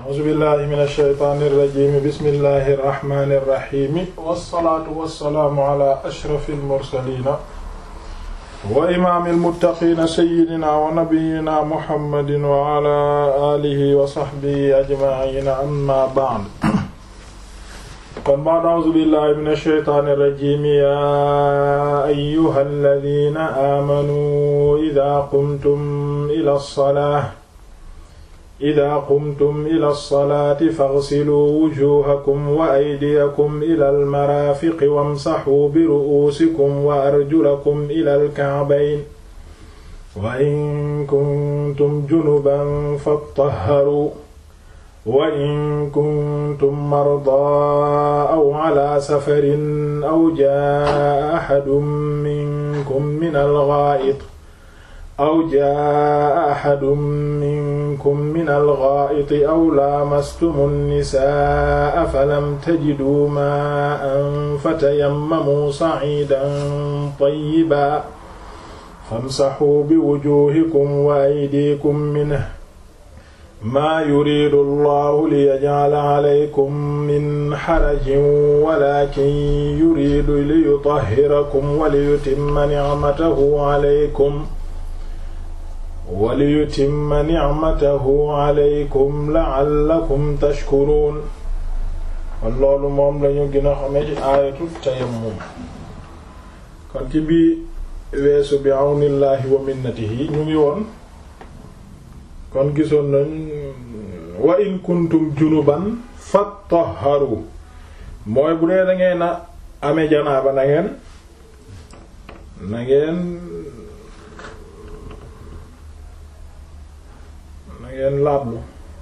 a'uuzu billahi min ash-shaytaani irrajim bismillahi irrahmani irrahimi wassalaatu wassalaamu ala ashrafi almursalina wa imaami almuttaqiina sayyidina wa nabiyyina muhammadin wa ala alihi wa sahbihi ajma'iina amma ba'd kon ba'd a'uuzu billahi min ash-shaytaani irrajim ya ayyuha alladhina aamanuu idha qumtum ila as-salaati ida qumtum ila lsalaati faghsiluu wujuhakum wa aydiyakum ila almarafiqi wamsaxuu biru'uusikum wa arjulakum ila alka'bayn wa in kuntum junuban fattaharuu wa in kuntum mardaa aw ala safarin aw jaa'a ahadun minkum min alghaa'it aw jaa axadun minkum min algaa'iti aw laamastumu nnisaa falam tajiduu maa'an fatayammamuu sa'iidan tayyiban famsaxuu biwujuuhikum wa aydiikum minhu maa yuriidu allahu liyajcala calaykum min xarajin walaakin yuriidu liyutahhirakum wa liyutimma nicmatahu calaykum waliyutimma nicmatahu alaykum la'allakum tashkuruun kon loolu moom lañu gën a xamee ci aayatu tayammum kon ci bii weesu bi àwnillaahi wa minnatihi ñu ngi woon kon gisoon nañ wa in kuntum junuban fattaharu mooy bu dee da ngeen a amee janaaba na ngeen na ngeen ngeen laablu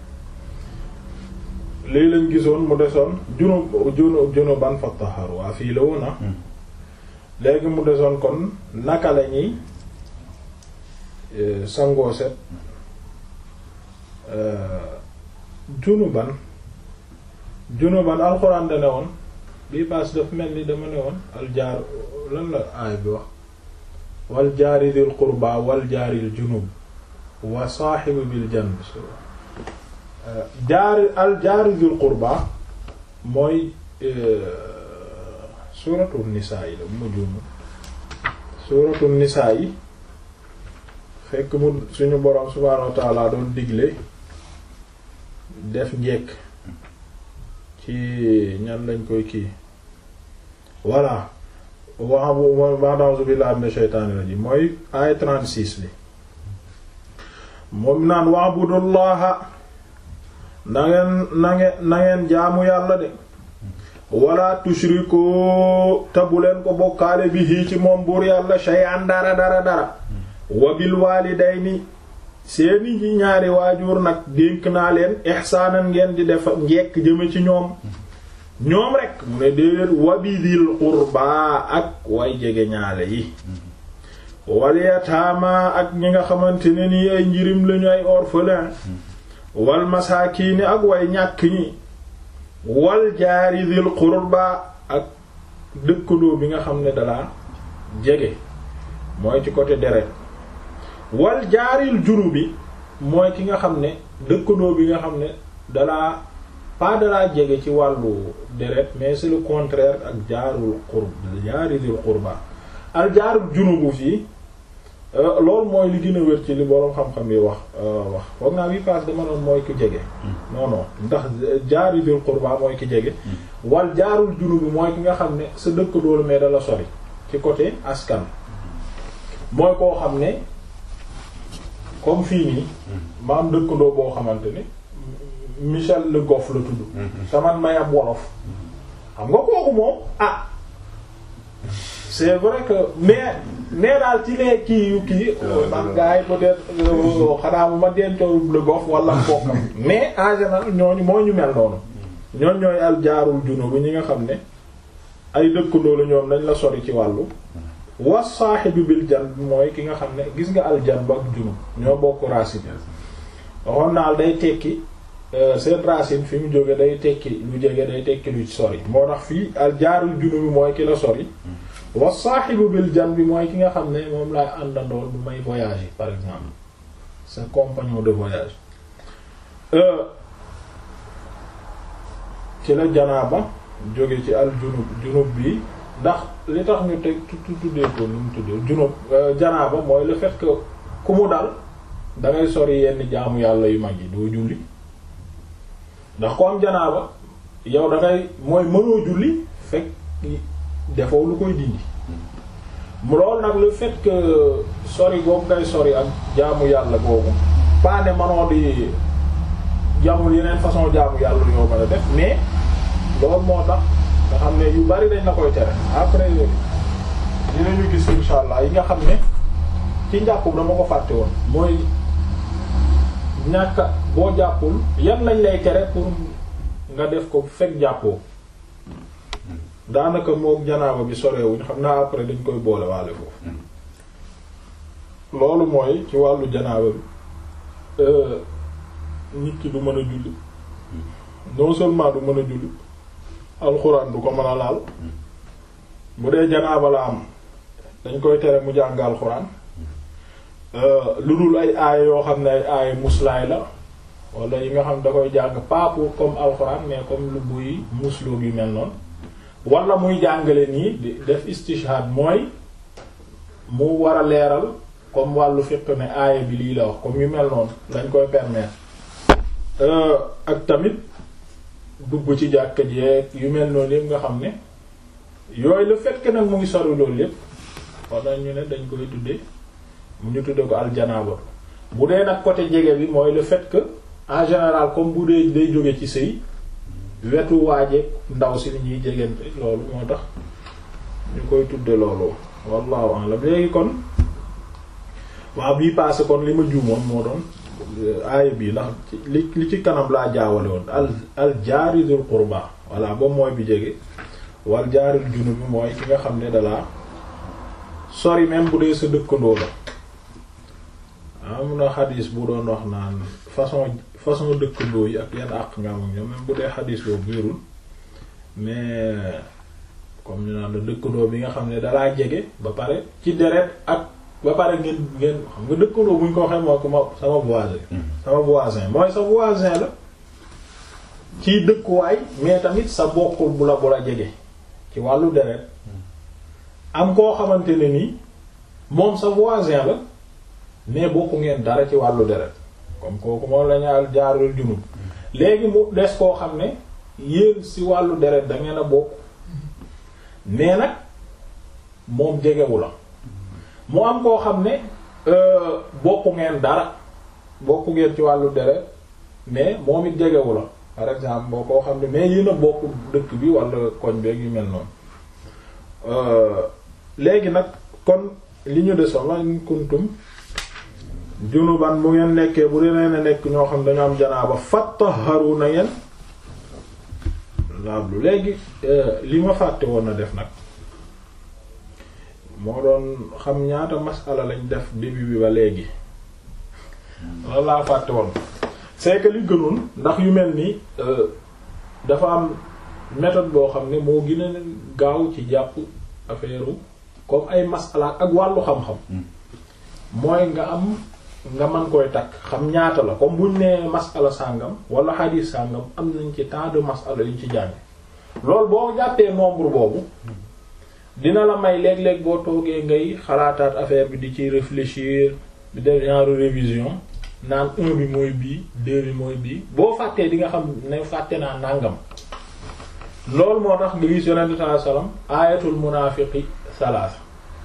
lii lañ gisoon mu desoon junub junub junuban fattaharu waa fii la woon na léegi mu desoon kon naka la ñuy sangoo set junuban junuban alxuraan da ne woon bii paas daf mel ni dama ne woon aljaar lan la aay bi wax wal jaari dil qurba wal jaaril junub wa saaxibu bil janb jaari al jaari dul qurba mooy suuratu nisaa yi la bu ma juumu suuratu nisaa yi fekk mu suñu boroom subhaanahu wa ta'ala doon digle def njekk ci ñan lañ koy kii voilà wa ba'da billahi minash shaytaanir rajiim mooy ay 36 li moom naan wa'budullaha na ngeen na ngeen na ngeen jaamu yàlla de wala tushriku te bu leen ko bokkaale bihi ci moom buur yàlla shay'an dara dara dara wa bil walidayni seeni ñi ñaari waajur nag dénk naa leen ihsaanan ngeen di def njekk jëme ci ñoom ñoom rek mu ne déedéet wa bidil qurba ak way jege ñaale yi wal yataama ak ñi nga xamante ne nii ay njirim lañu ay orphelin wal masaakiini ak way ñàkk ñi wal jaari dil qurba ak dëkkandoo bi nga xam ne dalaa jege mooy ci côté deret wal jaaril junubi mooy ki nga xam ne dëkkandoo bi nga xam ne dalaa pas dalaa jege ci wàllu deret mais c'est le contraire ak jaarul qurb jaari dil qurba al jaarul junubu fii loolu mooy li gën a wér ci li boroom xam-xam yi wax wax foog naa bi passe dama noon mooy ki jege non non ndax jaari dil qurba mooy ki jege wal jaarul junub bi mooy ki nga xam ne sa dëkk doolu mais dala sori ci côté askan mooy koo xam ne comme fii nii ma am dëkkandoo boo xamante ni Michel Le Goff la tudd saman may ab wolof xam nga kooku moom ah c'est vrai que mais mais daal ci lee kii yu kii ndax gars yi peut-être xanaa bu ma dencoon Le Goff wala mbokkam mais en général ñooñu moo ñu mel noonu ñooñ ñooy al jaarul junub bi ñi nga xam ne ay dëkkandoo la ñoom dañ la sori ci wàllu wa saahibu bil janb mooy ki nga xam ne gis nga al janb ak junub ñoo bokk racine waxoon naal day tekki seen racine fi mu jóge day tekki lu jege day tekki lu sori moo tax fii al jaarul junub bi mooy ki la sori wa saaxibu bil janbi mooy ki nga xam ne moom laay àndandool bu may voyager par exemple sa compagnon de voyage ci la janaaba jóge ci al junub junub bi ndax li tax ñu teg tuddee ko nu mu tuddee junub janaaba mooy le fait que ku mu dal da ngay sori yenn jaamu yàlla yu mag yi doo julli ndax ko am janaaba yow da ngay mooy mënoo julli fekk defoo lu koy dindi mu loolu nag le fait que sori boobu ngay sori ak jaamu yàlla boobu pas ne manoo di jaamul yeneen façon jaamu yàlla yoo mën a def mais loolu moo tax nga xam ne yu bari dañ la koy tere après dinañu gis insha allah yi nga xam ne ci njàpp dama ko fàtte woon mooy ñàkk boo jàppul yan lañ lay tere pour nga def ko fekk jàppoo daanaka mook janaaba bi sorewuñ xam naa après dañ koy boole waale foofu loolu mooy ci wàllu janaaba bi nit ki du mën a julli non seulement du mën a julli alxuraan du ko mën a laal bu dee janaaba la am dañ koy tere mu jàng alxuraan lu dul ay aaya yoo xam ne ay aaya muslaay la wala yi nga xam da koy jàng pas pour comme alxuraan mais comme lu buy musloo gi mel noonu wala muy jàngale nii di def istishhad mooy mu war a leeral comme wàllu fiqh ne aaya bi lii la wax comme yu mel noonu lañ koy permettre ak tamit dugg ci jàkka jeeg yu mel noonu yëpp nga xam ne yooyu le fait que nag mu ngi sori loolu yëpp wala ñu ne dañ koy tuddee mu ñu tuddee ko aljanaaba bu dee nag côté jege bi mooy le fait que en général comme bu dee day jóge ci sëy wetu waaje ndaw si ni ñuy jegante loolu moo tax ñu koy tudde loolu wallahu a'lam léegi kon waaw bii passé kon li ma juumoon moo doon aaya bii ndax li li ci kanam laa jaawale woon al al jaaridul qurba voilà boobu mooy bi jege wal jaaril junub bi mooy ki nga xam ne dalaa sori même bu dee sa dëkkandoo la am na xadis bu doon wax naan façon façon dëkkandoo yi ak yan àq nga am ak ñoom même bu dee xadis boobu wérul mais comme ñu naan la dëkkandoo bi nga xam ne dalaa jege ba pare ci deret ak ba pare ngeen ngeen xam nga dëkkandoo bu ñu ko waxee moo ko ma sama voisin sama voisin mooy sa voisin la ci dëkkuwaay mais tamit sa bokkul bu la bu la jege ci wàllu deret am koo xamante ne nii moom sa voisin la mais bokku ngeen dara ci wàllu deret comme kooku moom la ñaal jaarul junub léegi mu des koo xam ne yéen ci wàllu deret da ngeen a bokk mais nag moom jegewu la mu am koo xam ne bokku ngeen dara bokku ngeen ci wàllu deret mais moom it jegewu la par exemple boo koo xam ne mais yéen a bokk dëkk bi wala koñ beeg yu mel noonu léegi nag kon li ñu desoon la in kuntum junuban bu ngeen nekkee bu dee na nekk ñoo xam dañoo am janaaba fattaharu na ngeen laablu léegi li ma fàtte woon na def nag moo doon xam ñaata masala lañ def début bi ba léegi loolu laa fàtte woon c'est que li gënoon ndax yu mel ni dafa am méthode boo xam ne moo gën a gaaw ci jàpp affaire comme ay masala ak wàllu xam-xam mooy nga am nga mën koy takk xam ñaata la comme buñ nee masala sàngam wala hadith sàngam am nañ ci temps de masala yuñ ci jàng loolu boo jàppee nombre boobu dina la may léeg-léeg boo toogee ngay xalaataat affaire bi di ci réfléchir di def genre révision naan un bi mooy bii deux bi mooy bii boo fàttee di nga xam ne fàtte naa nàngam loolu moo tax nga gis yonente sallallahu alayhi wasallam ayatul munaafiqi salaasa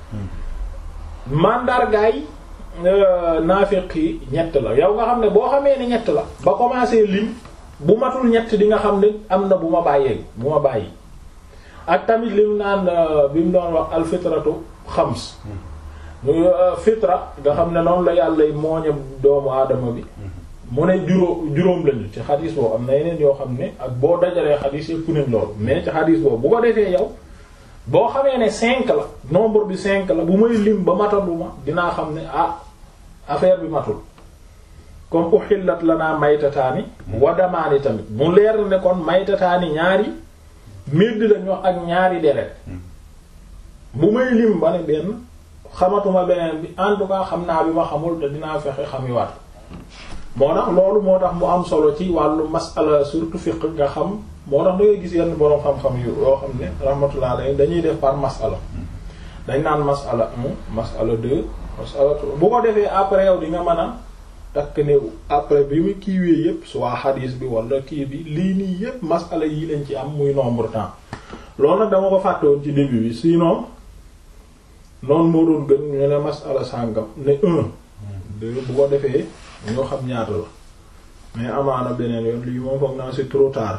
mandargaay naafiq yi ñett la yow nga xam ne boo xamee ne ñett la ba commencé lim bu matul ñett di nga xam ne am na bu ma bàyyee bu ma bàyyi ak tamit lim naan bi mu doon wax alfitratu xams fitra nga xam ne noonu la yàlla mooñe doomu aadama bi mu ne juróom juróom lañu ci xadis boobu am na yeneen yoo xam ne ak boo dajalee xadis yëpp nañ loolu mais ci xadis boobu bu ko defee yow boo xamee ne cinq la nombre bi cinq la bu may lim ba mataluma dinaa xam ne ah affaire bi matul comme uhillat lanaa maytataani wa damaani tamit mu leer ne kon maytataani ñaari médd lañ wax ak ñaari deret bu may lim ba ne benn xamatuma beneen bi en tout cas xam naa bi ma xamul te dinaa fexe xamiwaat moo tax loolu moo tax mu am solo ci wàllu masala surtout fiqh nga xam moo tax da ngay gis yenn boroom xam-xam yu yoo xam ne rahmatullah alayhi dañuy def par masala dañ naan masala un masala deux masala trois bu ko defee après yow di nga mën a takk ne après bi mu kiiwee yépp soit hadis bi wala kii bi lii nii yépp masala yi lañ ci am muy nombre temps loolu nag dama ko fàtte woon ci début bi sinon noonu moo doon gën ñu ne masala sàngam ne un deux bu ko defee ñoo xam ñaata la mais amaana beneen yoon lii moom foog naa c'est trop tard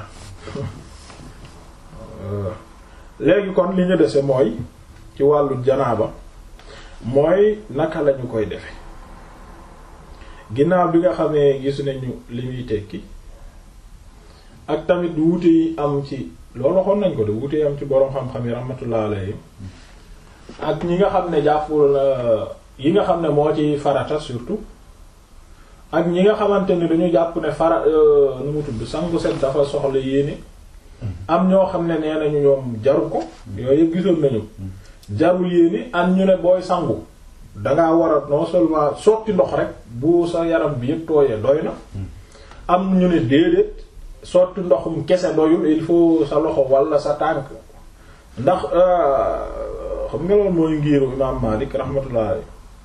léegi kon li ñu dese mooy ci wàllu janaaba mooy naka lañu koy defe ginnaaw bi nga xamee gis nañu li muy tekki ak tamit wuute yi am ci loolu waxoon nañ ko de wuute yi am ci boroom xam-xam yi rahmatullah alayhi ak ñi nga xam ne jàppul yi nga xam ne moo ci farata surtout ak ñi nga xamante ni dañu jàpp ne fara nu mu tudd sangu set dafa soxla yéene am ñoo xam ne nee nañu ñoom jaru ko yooyu yëpp gisoon nañu jarul yéene am ñu ne booy sangu dangaa war a non seulement sotti ndox rek bu sa yaram bi yëpp tooyee doy na am ñu ne déedéet sotti ndoxum kese doyul il faut sa loxo wala sa tànk ndax xam nga loolu mooy ngiiru imaam Maalik rahmatullah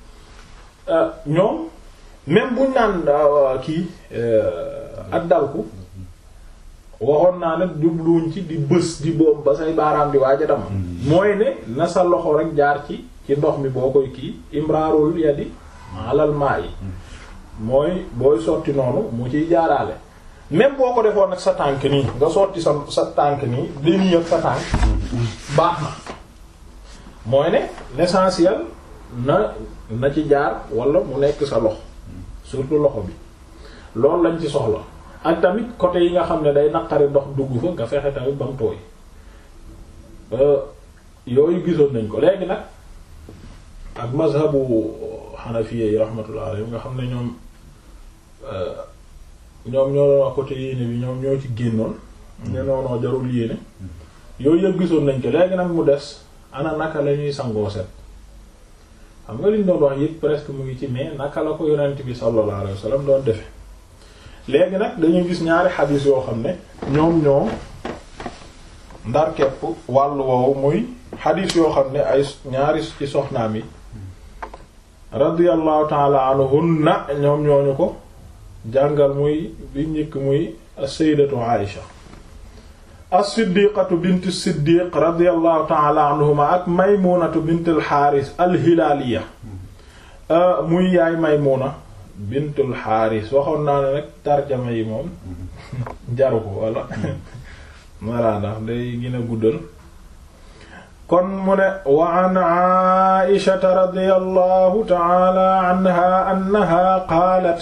ñoom même buñ naan kii ak dalku waxoon naa nag jubluwuñ ci di bës di boobu ba say baaraam di waaj a dam mooy ne na sa loxo rek jaar ci ci ndox mi boo koy kii imraarul yadi alal maa yi mooy booy sotti noonu mu ciy jaaraale même boo ko defoon nag sa tànk nii nga sotti sa sa tànk nii di nii ak sa tànk baax na mooy ne l'essentiel na na ci jaar wala mu nekk sa loxo surtout loxo bi loolu lañ ci soxla ak tamit côté yi nga xam ne day naqari ndox dugg fa nga fexe tamit ba mu tooy yooyu gisoon nañ ko léegi nag ak mazhabu xanafiya yi rahmatullah alayhi nga xam ne ñoom ñoom ñoo doon wax côté yéene bi ñoom ñoo ci génnoon ne noonoo jarul yéene yooyu yëpp gisoon nañ ko léegi nag mu des ana naka la ñuy sangoo set xam nga liñ doon wax yëpp presque mu ngi ci mais naka la ko yonent bi sallallahu alayhi wasallam doon defe léegi nag dañuy gis ñaari xadiis yoo xam ne ñoom ñoo ndar kepp wàllu woowu muy xadiis yoo xam ne ay ñaari ci soxnaam yi radiyallahu taala anhunna ñoom ñooñu ko jàngal muy bi njëkk muy as-sayyidatu Aïsha as-siddiqatu bint siddiq radiyallahu taala anhuma ak maymunatu bint al-Haaris al-Hilaaliya muy yaay maymuna bintul xaaris waxoon naa ne nag tarjama yi moom jaru ko walla walla ndax day gën a guddal kon mu ne wa an aishata radiyallahu ta'ala anha annaha qaalat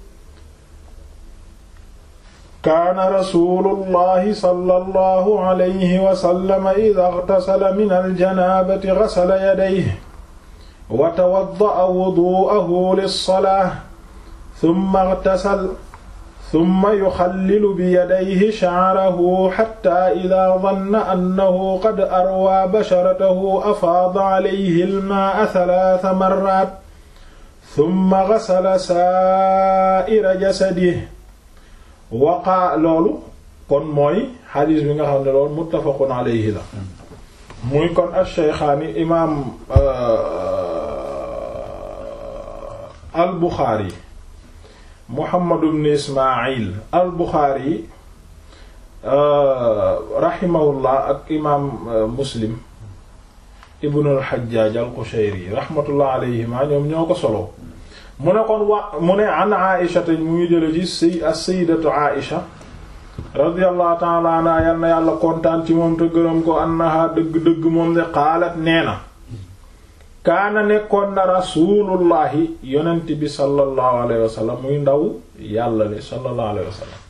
kaana rasulullahi sallallahu alayhi wa sallam idha ightasala min al-janabati ghasala yadayhi wa tawadda'a wudu'ahu lis-salaah summa ightasal summa yuxallilu biyadayhi sha'rahu hatta idaa danna annahu qad arwaa basharatahu afaada alayhi al-maa'a thalaatha marraat summa ghasala saa'ira jasadihi waqaa loolu kon mooy xadiis bi nga xam ne loolu muttafaqun alayhi la muy kon ash-shaykhaani imaam al-Buxaari Muhammad ibn Ismaayil al-Buxaari rahimahullah ak imaam Muslim ibn al-Hajjaj al-Qushayri rahmatullah alayhima ñoom ñoo ko solo mu ne kon wa mu ne an Aïsha te mu ngi jële ci si as-sayyidatu Aïsha radiyallahu ta'ala anha yal na yàlla kontaan ci moom te gërëm ko annaha dëgg-dëgg moom de qaalat nee na kaana nekkoon na rasulullahi yonent bi sallallahu alayhi wa sallam muy ndaw yàlla li sallallahu alayhi wa sallam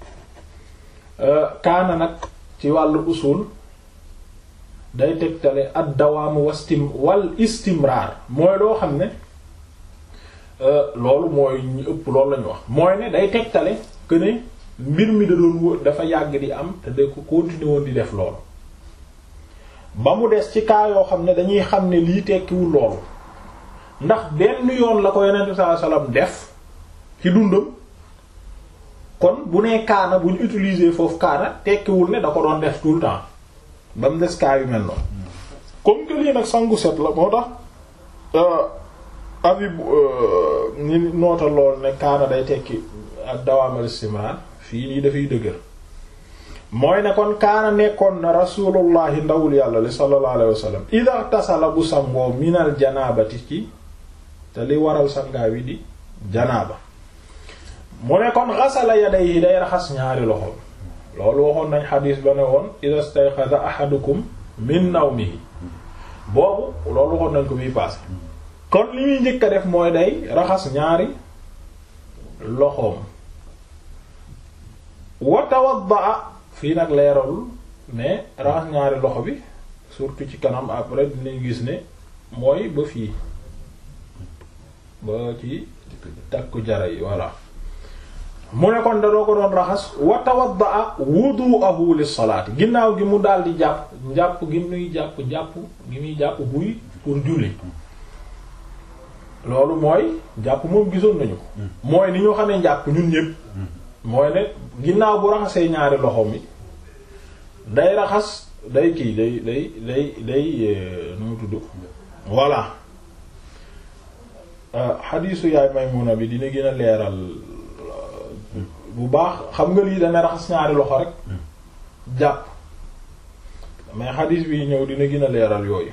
kaana nag ci wàllu usul day tegtale ad dawaamu wastim wal istimraar mooy loo xam ne loolu mooy ñu ëpp loolu lañu wax mooy ne day tegtale que ne mbir mi da doon wër dafa yàgg di am te da ko continuer woon di def loolu ba mu des ci cas yoo xam ne dañuy xam ne lii tekkiwul loolu ndax benn yoon la ko yonent sallallahu alayhi wasallam def ci dundam kon bu nee kaana bu ñu utiliser foofu kaana tekkiwul ne da ko doon def tout le temps ba mu des kaa yu mel noonu comme que lii nag sangu set la moo tax avis ñi noota lool ne kaana day tekki ak dawaamal istimrar fii nii dafay dëgër mooy ne kon kaana nekkoon na rasulullahi ndawul yàlla li sallallahu alayhi wasallam ida tasala bu sangoo minal janaabati ci te li waral sangaa wi di janaaba mu ne kon xasala yadayhi day raxas ñaari loxo loolu waxoon nañ xadiis ba ne woon ida stayqaza ahadukum min nawmihi boobu loolu waxoon nañ ko bii passé kon li muy njëkk a def mooy day raxas ñaari loxoom wa tawadda fii nag leeralul mais raxas ñaari loxo bi surtout ci kanam après dinañ gis ne mooy ba fii ba ci takku jara yi voilà mu ne kon da doo ko doon raxas wa tawadda wudu'ahu lis-salaati ginnaaw gi mu daal di jàpp njàpp gi muy jàpp jàpp gi muy jàpp buy pour julli loolu mooy jàpp moom gisoon nañu ko mooy ni ñu xamee njàpp ñun ñépp mooy ne ginnaaw bu raxasee ñaari loxo mi day raxas day kii day day day day nu mu tudd voilà xadiisu yaay Maymuna bi dina gën a leeral bu baax xam nga lii dana raxas ñaari loxo rek jàpp mais xadiis bi ñëw dina gën a leeral yooyu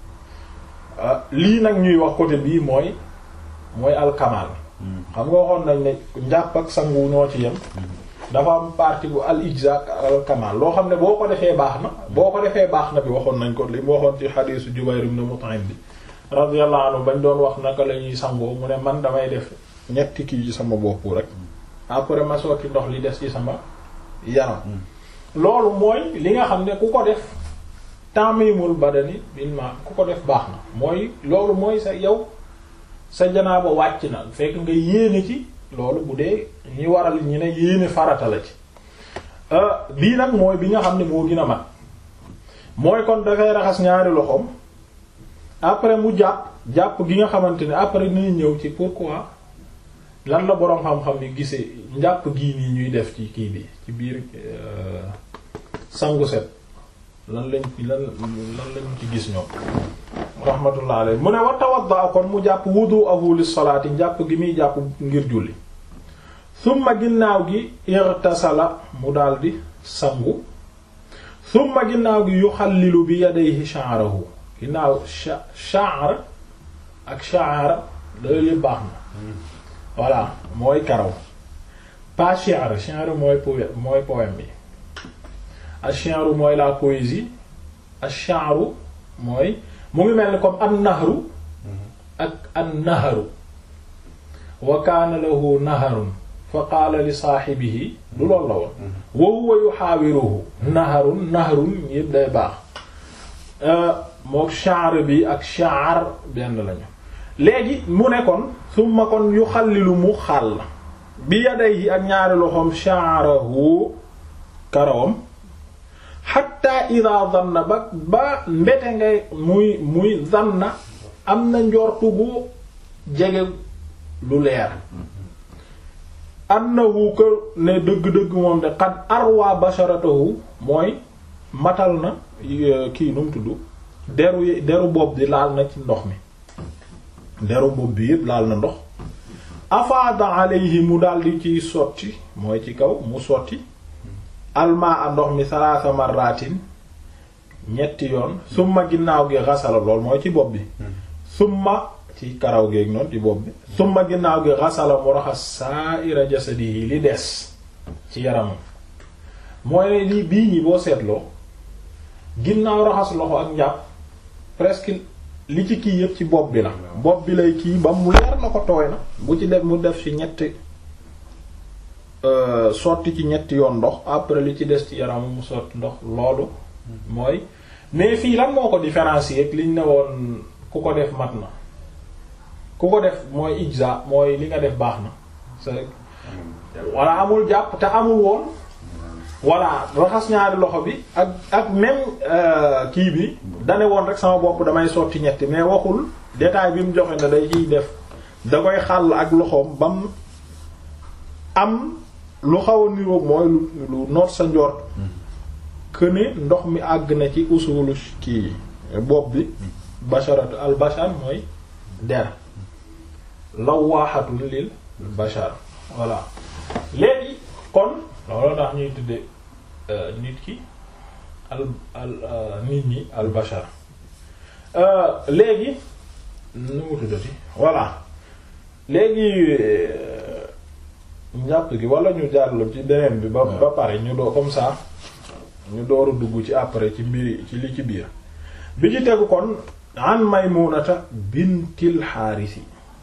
lii nag ñuy wax côté bii mooy mooy alkamal xam nga waxoon nañ ne njàpp ak sangu ñoo ci yem dafa am partie bu al ijza ak al kamal loo xam ne boo ko defee baax na boo ko defee baax na bi waxoon nañ ko li mu waxoon ci xadiisu Jubayr ibn Mut'im bi radiyallahu anhu bañ doon wax naka la ñuy sangoo mu ne man damay def ñetti kii ci sama bopp rek après ma sotti ndox li des ci sama yaram loolu mooy li nga xam ne ku ko def tamimul badani bil ma ku ko def baax na mooy loolu mooy sa yow sa janaaba wàcc na fekk nga yéene ci loolu bu dee ñi waral ñi ne yéene farata la ci bii nag mooy bi nga xam ne moo gën a mat mooy kon dafay raxas ñaari loxoom après mu jàpp jàpp gi nga xamante ne après dinañ ñëw ci pourquoi lan la boroom xam-xam ni gisee njàpp gii nii ñuy def ci kii bi ci biir sangu set lan lañ lan lan lañ ci gis ñoom rahmatullah alayhi mu ne wa tawadda kon mu jàpp wudu'ahu lis-salaati njàpp gi muy jàpp ngir julli summa ginnaaw gi irtasala mu daldi sangu summa ginnaaw gi yuxallilu bi yadayhi sha'rahu ginnaaw sha'r ak sha'ra loolu yëpp baax na voilà mooy karaw pas shi'r shi'r mooy poème mooy poème bi ash-shi'ru mooy la poésie ash-sha'ru mooy mu ngi mel ni comme an-nahru ak an-nahru wa kaana lahu naharun fa qaala li saahibihi du loolu la woon wa huwa yuhaawiruhu naharun nahrun yëpp day baax mook sha'r bi ak sha'r benn lañu léegi mu ne kon summa kon yuxallilu mu xàll bi yadayhi ak ñaari loxoom sha'rahu karawam xatta ida zanna ba ba mbete ngay muy muy zanna am na njortu gu jege lu leer annahu ko ne dëgg-dëgg moom de qad arwa basharatahu mooy matal na kii nu mu tudd deru deru bopp bi laal na ci ndox mi deru bopp bi yépp laal na ndox afaada alayhi mu daldi ciy sotti mooy ci kaw mu sotti almaa a ndox mi salaasa marratin ñetti yoon summa ginnaaw gi xasala lool mooy ci bopp bi summa ci karaw geeg noonu ci bopp bi summa ginnaaw gi xasala mu raxas sa'ira jasadihi li des ci yaramam mooy ne lii bii ñi boo seetloo ginnaaw raxas loxo ak njàpp presque li ci kii yëpp ci bopp bi la bopp bi lay kii ba mu leer na ko tooy na bu ci def mu def ci ñetti sotti ci ñetti yoon ndox après li ci des ci yaram mu sotti ndox loolu mooy mais fii lan moo ko différencier ak liñ ne woon ku ko def mat na ku ko def mooy ijza mooy li nga def baax na c'est walla amul jàpp te amul woon voilà raxas ñaari loxo bi ak ak même kii bi dane woon rek sama bopp damay sotti ñetti mais waxul détail bi mu joxe ne day ciy def da koy xàll ak loxoom bam am lu xaw a niroog mooy lu lu noot sa njort que ne ndox mi àgg na ci usulu kii bopp bi basharatu al bashar mooy der lawaaxatun lil bashar voilà léegi kon loolu tax ñuy tudde nit ki al al nit ñi al bashar léegi nu mu tuddati voilà léegi njàpp gi wala ñu jaarlu ci beneen bi ba ba pare ñu doo comme ça ñu dooru dugg ci après ci mbiri ci li ci biir bi ci tegu kon an maymunata bintil xaarisi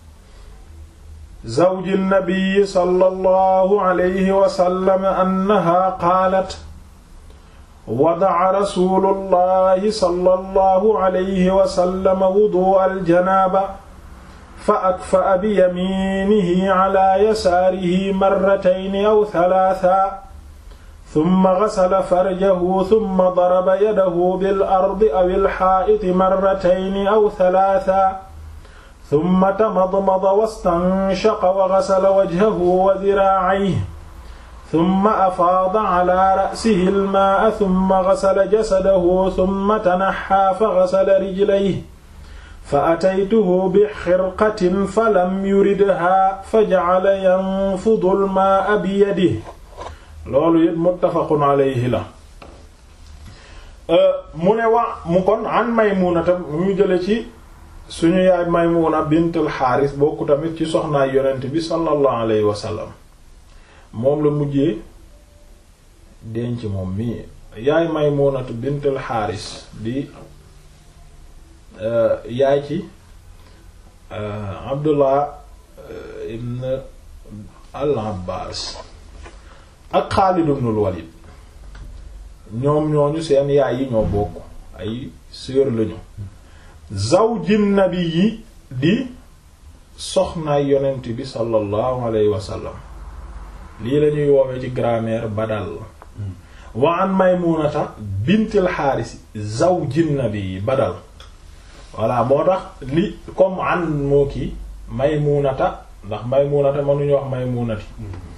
zawji nabii sallallahu alayhi wa sallam annaha qaalat wada'a rasuulullahi sallallahu alayhi wa sallam wudu'a al-janaaba fa akfa'a bi yamiinihi ala yasaarihi marratayni aw thalaathan thumma ghasala farjahu thumma daraba yadahu bil ardi aw al-haa'iti marratayni aw thalaathan thumma tamadmada wastanshaqa wa ghasala wajhahu wa dhiraa'ayhi thumma afaada ala ra'sihi al-maa'a thumma ghasala jasadahu thumma tanahhaa fa ghasala rijlayhi fa ataytuhu bi xirqatin falam yuridhaa fa ja'ala yanfudu al-maa'a biyadihi loolu it muttafaqun alayhi la mu ne wa mu kon an Maymuunata mu jële ci suñu yaay Maymuna bintul Xaaris bokku tamit ci soxnaay yonent bi sallallahu alayhi wa sallam moom la mujjee denc moom mii yaay Maymunatu bintul Xaaris di yaay ci Abdullah ibn al-Abbaas ak Xaalid ibnul Walid ñoom ñooñu seen yaay yi ñoo bokk ay sœur lañu zawjin nabi yi di soxnaay yonent bi sallallahu alayhi wa sallam lii lañuy woowee ci grammaire badal wa an maymunata bintil xaaris zawjin nabi yi badal voilà moo tax li comme an moo kii maymunata ndax maymunata mënuñu wax maymunati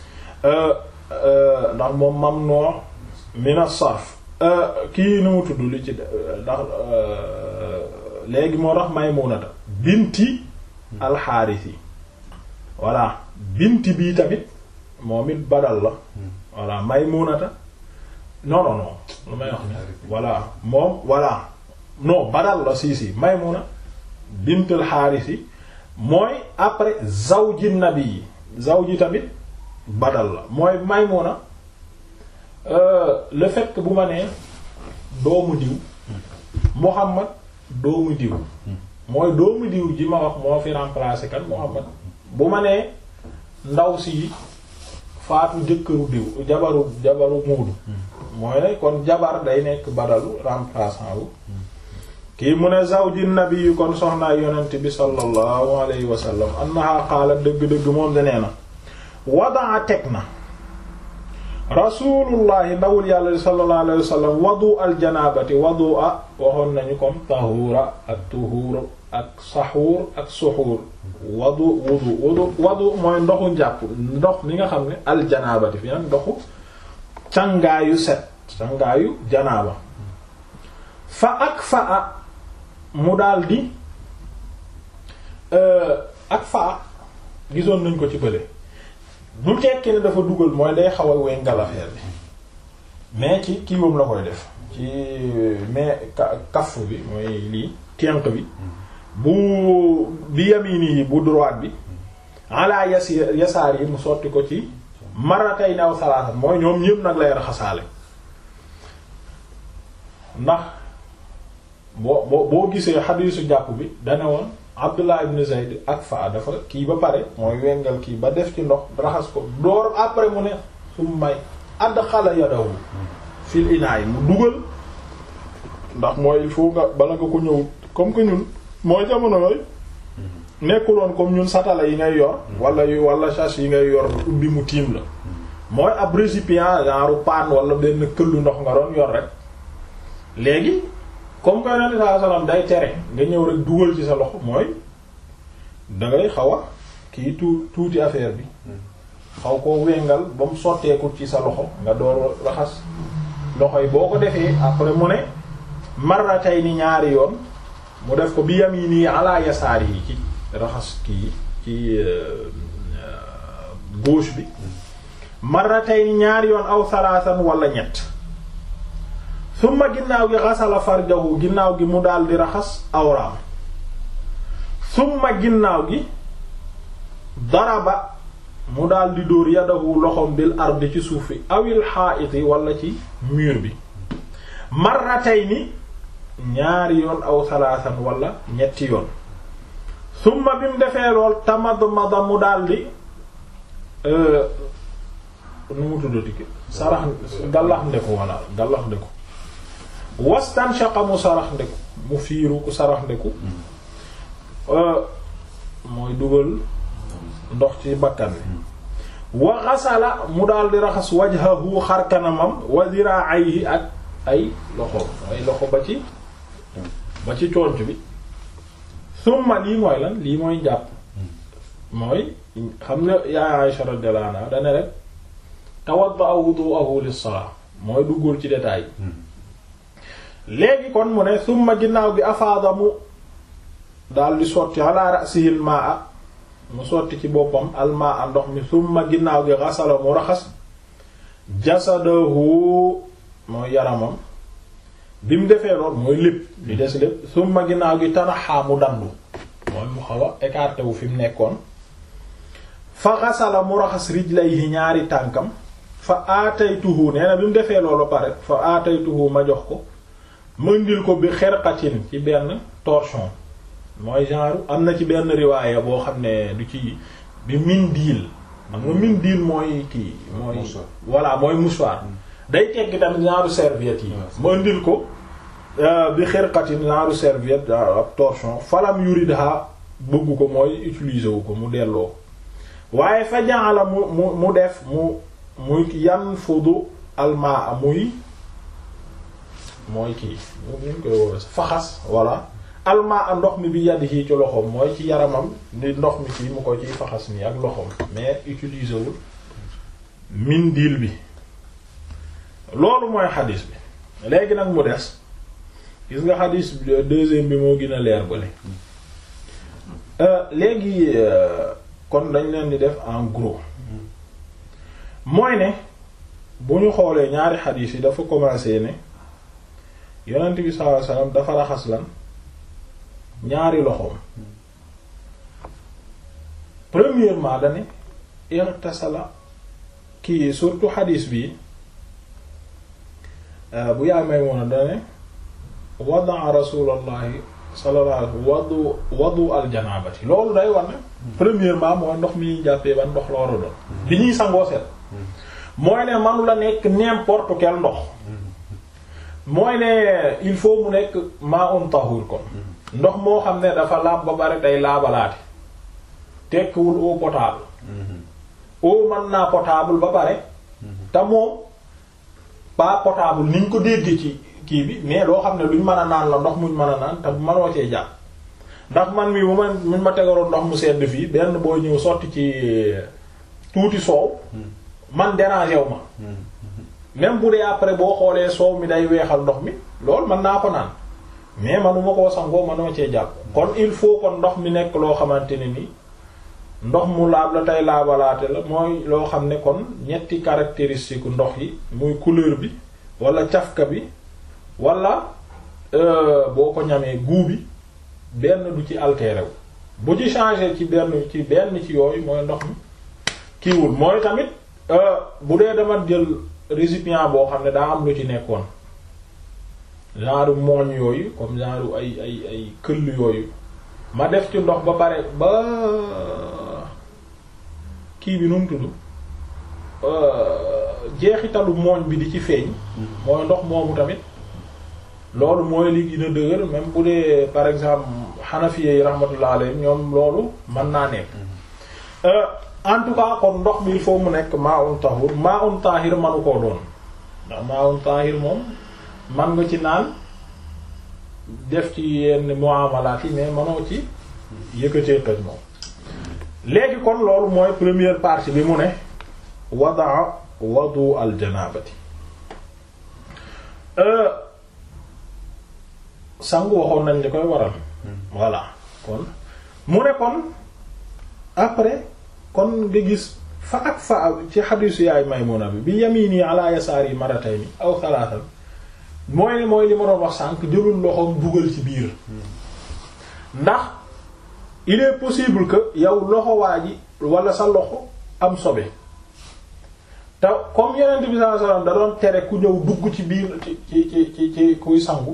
ndax moom mamnu min as-sarf kii nu mu tudd li ci ndax léegi moo tax Maymunata binti alxaarisi voilà binti bii tamit moom it badal la voilà Maymunata non non non lu may wax ni voilà moom voilà non badal la si si Maymuna bint alxaarisi mooy après zawji nabi yi zawji tamit badal la mooy Maymuna le fait que bu ma nee doomu diw Muhammad doomu diw mooy doomu diw ji ma wax moo fi remplacer kan Muhammad bu ma nee ndaw si faatu jëkkëru diw jabaru jabaru muudu mooy ne kon jabar day nekk badalu remplaçant wu kii mu ne zawji nabi yi kon soxnaay yonent bi sallallahu alayhi wa sallam annaha qaalat dëgg-dëgg moom de nee na wadaa teg na rasulullahi ndawul yàlla sallallahu alayhi wa sallam wadu al janabati wadu a waxoon nañu comme tahuura ak tuhuur ak saxuur ak suxuur wadu wudu wudu wadu mooy ndoxu njàpp ndox mi nga xam ne al janabati fi nag ndoxu cangaayu set cangaayu janaaba fa ak fa a mu daldi ak fa a gisoon nañ ko ci bële du tekki ne dafa dugal mooy day xaw a wengal affaire bi mais ci kii moom la koy def ci mais kaf bi mooy lii tenq bi bu bi yamini yi bu droite bi ala yas yasaar yi mu sotti ko ci maratay naw salaasa mooy ñoom ñépp nag lay raxasaale ndax boo boo boo gisee xadiisu jàpp bi dane woon Abdullah ibn Zayd ak fa dafa kii ba pare mooy wengal kii ba def ci ndox raxas ko door après mu ne sum may add xala yadawu fil inaa yi mu dugal ndax mooy il faut nga bala nga ko ñëw comme que ñun mooy jamono yooyu nekkuloon comme ñun satala yi ngay yor wala yu wala chasse yi ngay yor ubbi mu tiim la mooy ab récipient genre paan wala benn këllu ndox nga doon yor rek léegi comme que yonent saa salaam day tere nga ñëw rek dugal ci sa loxo mooy dangay xaw a kii tuu tuuti affaire bi xaw koo wengal ba mu sotteeku ci sa loxo nga door raxas loxo yi boo ko defee après mu ne marratayni ñaari yoon mu def ko bi yamini ala yasaari yi ci raxas kii ci gauche bi marratayni ñaari yoon aw salaasan wala ñett summa ginnaaw gi xasala farjahu ginnaaw gi mu daal di raxas awraam summa ginnaaw gi daraba mu daal di dóor yadahu loxom bil ardi ci suuf fi awil xaa'iti wala ci mur bi marratayni ñaari yoon aw salaasan wala ñetti yoon summa bi mu defee lool tamadmada mu daldi nu mu tuddati ki sarax gallax ndeku walla gallax ndeku wastanshaqa mu sarax ndeku mu fiiru ku sarax ndeku mooy dugal ndox ci bakkan bi wa xasala mu daldi raxas wajhahu xarkanamam wa ziraa'ayhi ak ay loxo ay loxo ba ci ba ci conc bi summa lii mooy lan lii mooy jàpp mooy xam nga yaa Aisha radiyallahu anha dane rek tawadda wudu'ahu lis-salat mooy duggul ci détail léegi kon mu ne summa ginnaaw gi afaada mu daal di sotti ala ra'sihi al-ma'a mu sotti ci boppam al-ma'a ndox mi summa ginnaaw gi ghasala mu raxas jasadahu mooy yaramam bi mu defee lool mooy lépp di des lépp summa ginnaaw gi tanaxaa mu dandu mooy mu xaw a écarté wu fi mu nekkoon fa xasala mu raxas rijlayhi ñaari tànkam fa aataytuhu nee na bi mu defee loolu pare fa aataytuhu ma jox ko mëndil ko bi xerqatin ci benn torchon mooy genre am na ci benn riwaaya boo xam ne du ci bi mindil am nga mindil mooy kii mooy voilà mooy mouchoir day tegg tamit genre serviette yi ma indil ko bi xirqatin genre serviette ab torchon falam yuridha bëgg ko mooy utiliser wu ko mu delloo waaye fa ja'ala mu mu mu def mu muy yan fudu almaa muy mooy kii ñu koy woowe faxas voilà almaa ndox mi bi yadihi ci loxoom mooy ci yaramam ni ndox mi ci mu ko ciy faxas nii ak loxoom mais utiliser wul mindil bi loolu mooy xadis bi léegi nag mu des gis nga xadis bi deuxième bi moo gën a leer bale léegi kon dañ leen di def en gros mooy ne bu ñu xoolee ñaari xadis yi dafa commencé ne yonent bi sallallahu alayhi wasallam dafa raxas lan ñaari loxoom premièrement dane irtasala kii surtout xadis bi bu yaay may woon a dane wadaa rasulallahi sallallahu alayhi wadu wadu aljanabati loolu day war ne premièrement mooy ndox mi ñuy jàppee ban ndox la war a doon bi ñuy sangoo set mooy ne manu la nekk n'importe quel ndox mooy ne il faut mu nekk ma'un tahur kon ndox moo xam ne dafa laab ba bari day laabalaate tekkiwul eau potable eau mën naa potable ba pare te moom pas potable ni ñu ko déggee ci kii bi mais loo xam ne luñ mën a naan la ndox muñ mën a naan te mënoo cee jàpp ndax man mii bu ma muñ ma tegaroon ndox mu sedd fii benn boo ñëw sotti ci tuuti soow man dérangé wu ma même bu dee après boo xoolee soow mi day weexal ndox mi loolu mën naa ko naan mais manuma koo sangoo manoo cee jàpp kon il faut kon ndox mi nekk loo xamante ne ni ndox mu laab la tey laabalaate la mooy loo xam ne kon ñetti caractéristique ndox yi muy couleur bi wala cafka bi wala boo ko ñamee goût bi benn du ci altéré wu bu ci changé ci benn ci benn ci yooyu mooy ndox mi kiiwul mooy tamit bu dee dama jël récipient boo xam ne daa am lu ci nekkoon genre mooñ yooyu comme genre ay ay ay këll yooyu ma def ci ndox ba pare ba kii bi nu mu tudd jeexitalu mooñ bi di ci feeñ mooy ndox moomu tamit loolu mooy li gën a dëgër même bu dee par exemple xanafiye yi rahmatullah alayhim ñoom loolu mën naa nekk en tout cas kon ndox mi il faut mu nekk ma'un tahur ma'un tahir manu koo doon ndax ma'un tahir moom man nga ci naan def ci yenn muamalaat yi mais manoo ci yëkkatee toj moom léegi kon loolu mooy première partie bi mu ne wadaa wadu al janabati sangu waxoon nañ li koy waral voilà kon mu ne kon après kon nga gis fa ak fa ci xadiisu yaay Maymuna bi bi yamini ala yasaari maratayni aw salaatan mooy ne mooy li ma doon wax sànq jëlul loxoom dugal ci biir ndax il est possible que yow loxo waa ji wala sa loxo am sobe te comme Yonent bi sallallahu alayhi wasallam da doon tere ku ñëw dugg ci biir ci ci ci ci ci kuy sangu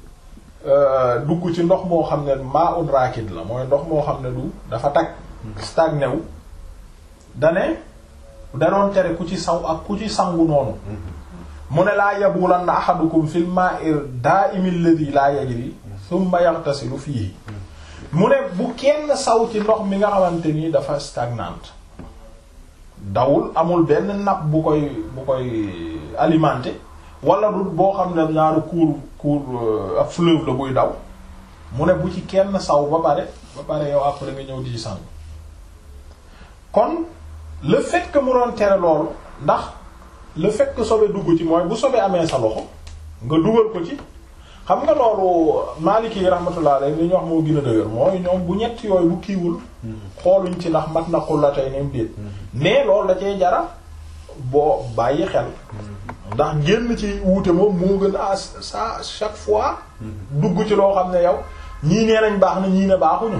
dugg ci ndox moo xam ne maa un raakid la mooy ndox moo xam ne du dafa tag stagné wu dane da doon tere ku ci saw ak ku ci sangu noonu mu ne laa yabulanna ahadukum fil ma'i da'imi alladhi la yajri thumma yaghtasilu fihi mu ne bu kenn saw ci ndox mi nga xamante ni dafa stagnante dawul amul benn nappe bu koy bu koy alimenté wala du boo xam ne ñaaru cours cours ab fleuve la buy daw mu ne bu ci kenn saw ba pare ba pare yow après nga ñëw di ci sangu kon le fait que mu doon tere loolu ndax le fait que sobe dugg ci mooy bu sobe amee sa loxo nga dugal ko ci xam nga loolu Maliki yi rahmatullah alayhi li ñu wax moo gën a dëgër mooy ñoom bu ñett yooyu bu kiiwul xooluñ ci ndax mat na xulla tey nem déet mais loolu da cee jara boo bàyyi xel ndax génn ci wuute moom moo gën a sa chaque fois dugg ci loo xam ne yow ñii nee nañ baax na ñii ne baaxuñu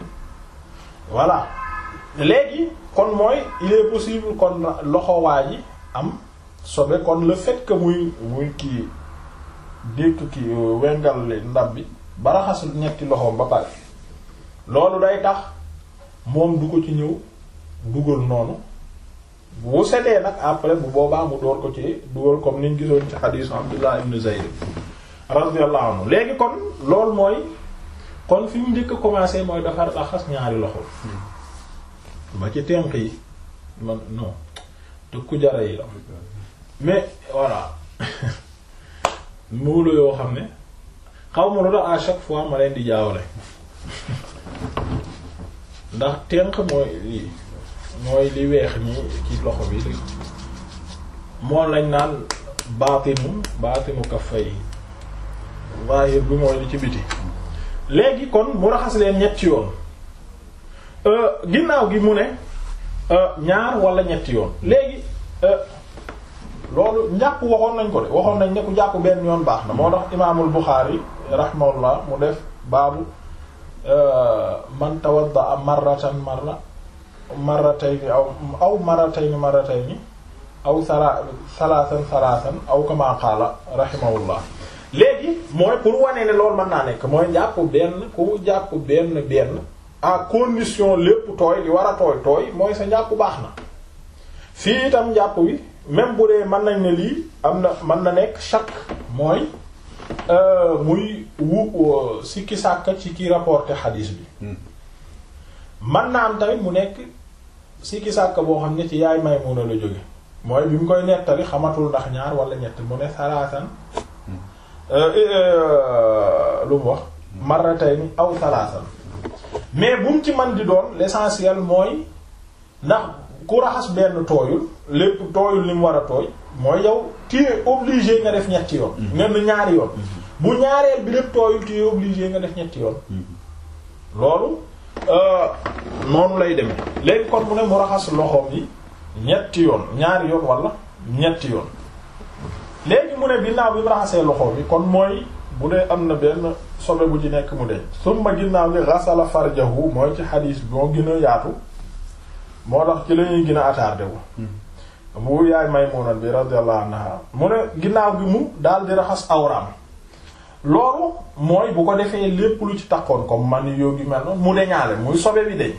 voilà léegi kon mooy il est possible kon loxo waa ji am sobe kon le fait que muy muy kii dékk ki wengal ndab bi ba raxas ñetti loxoom ba pare loolu day tax moom du ko ci ñëw dugal noonu bu setee nag après bu boobaa mu door ko ci dugal comme niñ gisoon ci xadiisu Abdullah ibn Zayd radiyallahu anhu léegi kon loolu mooy kon fi mu njëkk a commencé mooy dafa raxas ñaari loxo ba ci tenq yi man non te ku jara yi la mais voilà muulu yoo xam ne xaw ma lu tax à chaque fois ma leen di jaawale ndax tenq mooy lii mooy li weex nii ci loxo bi li moom lañ naan baatinu baatinu kaffay zahir bi mooy li ci biti léegi kon mu raxas leen ñetti yoon ginnaaw gi mu ne ñaar wala ñetti yoon léegi loolu njàpp waxoon nañ ko de waxoon nañ ne ku jàpp benn yoon baax na moo tax imaamul Buxaari rahimahullah mu def baabu man tawadda marratan marra marratayni aw aw marratayni marratayni aw sala salaasan salaasan aw kama qaala rahimahullah léegi mooy pour wane ne loolu mën naa nekk mooy jàpp benn ku jàpp benn benn à condition lépp tooy li war a tooy tooy mooy sa njàpp baax na fii itam njàpp wi même bu dee mën nañ ne lii am na mën na nekk chaque mooy muy wu sikki sàkka ci ki rapporté xadiis bi mën na am tamit mu nekk sikki sàkka boo xam ne ci yaay Maymuna la jóge mooy bi mu koy nettali xamatul ndax ñaar wala ñett mu ne salaasan lu mu wax marratayni aw salaasan mais bu mu ci man di doon l'essentiel mooy ndax ku raxas benn tooyul lépp tooyul li mu war a tooy mooy yow tu es obligé nga def ñetti yoon nga ne ñaari yoon bu ñaareel bi lépp tooyul tu es obligé nga def ñetti yoon loolu noonu lay demee léegi kon mu ne mu raxas loxoom yi ñetti yoon ñaari yoon wala ñetti yoon léegi mu ne ginnaaw bi mu raxasee loxoom yi kon mooy bu dee am na benn sobe bu ci nekk mu deñ summa ginnaaw gi ghasala farjahu mooy ci xadiis bi moo gën a yaatu moo tax ci la ñuy gën a attardé wu bu yaay Maymuna bi radiyallahu anha mu ne ginnaaw gi mu daal di raxas awraam loolu mooy bu ko defee lépp lu ci takkoon comme man yoo gi mel noonu mu deñaale muy sobe bi deñ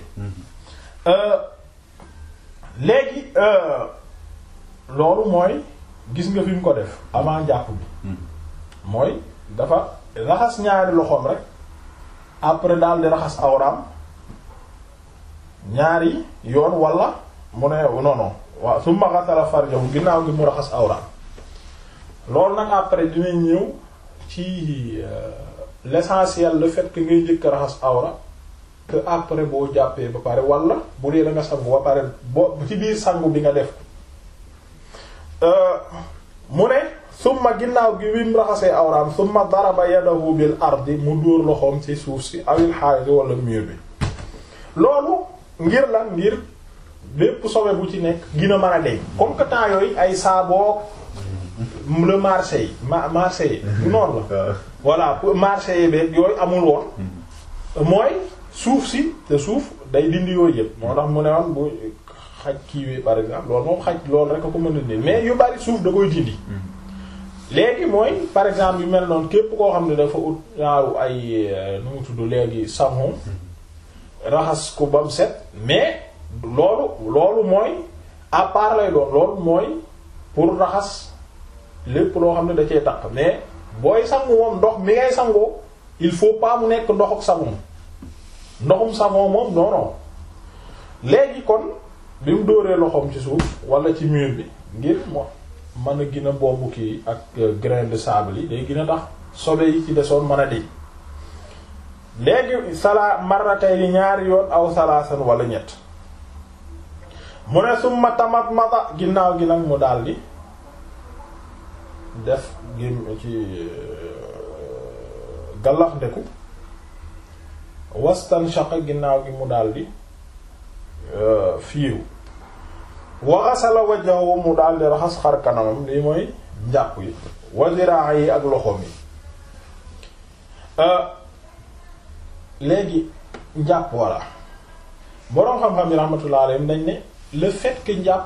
léegi loolu mooy gis nga fi mu ko def avant jàpp bi mooy dafa raxas ñaari loxoom rek après daal di raxas awraam ñaari yoon wala mu ne non non waaw su ma xasala farjahu ginnaaw gi mu raxas awraam loolu nag après dinañ ñëw ci l'essentiel le fait que ngay njëkk raxas awra que après boo jàppee ba pare wala bu dee da nga sangu ba pare boo ci biir sangu bi nga def mu ne summa ginnaaw gi wim raxasee awraam summa daraba yadahu bil ardi mu dóor loxoom ci suuf si awil xaalis wala mur bi loolu ngir lan ngir bépp sobe bu ci nekk gina mën a deñ comme que temps yooyu ay saaboo le marché yi ma marché yi du noonu la voilà marché yi beeg yooyu amul woon mooy suuf si te suuf day dindi yooyu yëpp moo tax mu ne woon bu xaj kiiwee par exemple loolu moom xaj loolu rek a ko mën a dindi mais yu bari suuf da koy dindi léegi mooy par exemple yu mel noonu képp koo xam ne dafa ut ñaaru ay nu mu tudd léegi savon raxas ko ba mu set mais loolu loolu mooy à part lay doon loolu mooy pour raxas lépp loo xam ne da cee takk mais booy sangu moom ndox mi ngay sangoo il faut pas mu nekk ndox ak savon ndoxum savon moom non non léegi kon bi mu dóoree loxoom ci suuf wala ci mur bi ngir mo mën a gën a bombu kii ak grain de sable yi day gën a tax sobe yi ci desoon mën a di léegi salaa marratay li ñaari yoon aw salaasan wala ñett mu ne summa tamat mata ginnaaw gi nag mu daldi def gém ci gallax ndeku wastan shaqa ginnaaw gi mu daldi fiiru wa ghasala wajhahu mu daldi raxas xar kanamam lii mooy njàpp yi wa ziraa yi ak loxoom yi léegi njàpp walla boroom xam-xam yi rahmatullah alayhim dañ ne le fait que njàpp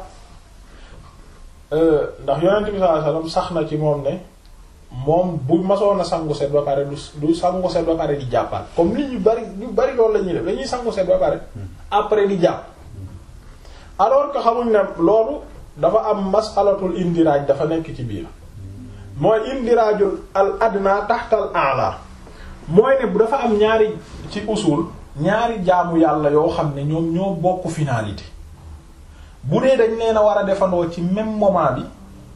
ndax yonent bi sallallahu alayhi wasallam sax na ci moom ne moom bu masoon a sangu set ba pare du du sangu set ba pare di jàppaat comme nit ñu bari ñu bari loolu la ñuy def dañuy sangu set ba pare après di jàpp alors que xamuñ ne loolu dafa am masalatul indiraaj dafa nekk ci biir mooy indiraajul al adna taxtal a'la mooy ne dafa am ñaari ci usul ñaari jaamu yàlla yoo xam ne ñoom ñoo bokk finalité bu dee dañ leen a war a defandoo ci même moment bi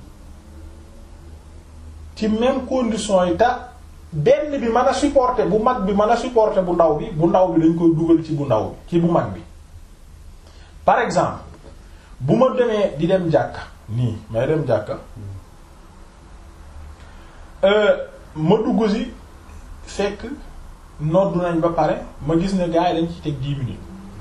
ci même condition yi ta benn bi mën a supporter bu mag bi mën a supporter bu ndaw bi bu ndaw bi dañ koy dugal ci bu ndaw bi ci bu mag bi par exemple bu ma demee di dem jàkka nii may dem jàkka ma dugg si fekk noddu nañ ba pare ma gis ne gars yi dañ ci teg dix minutes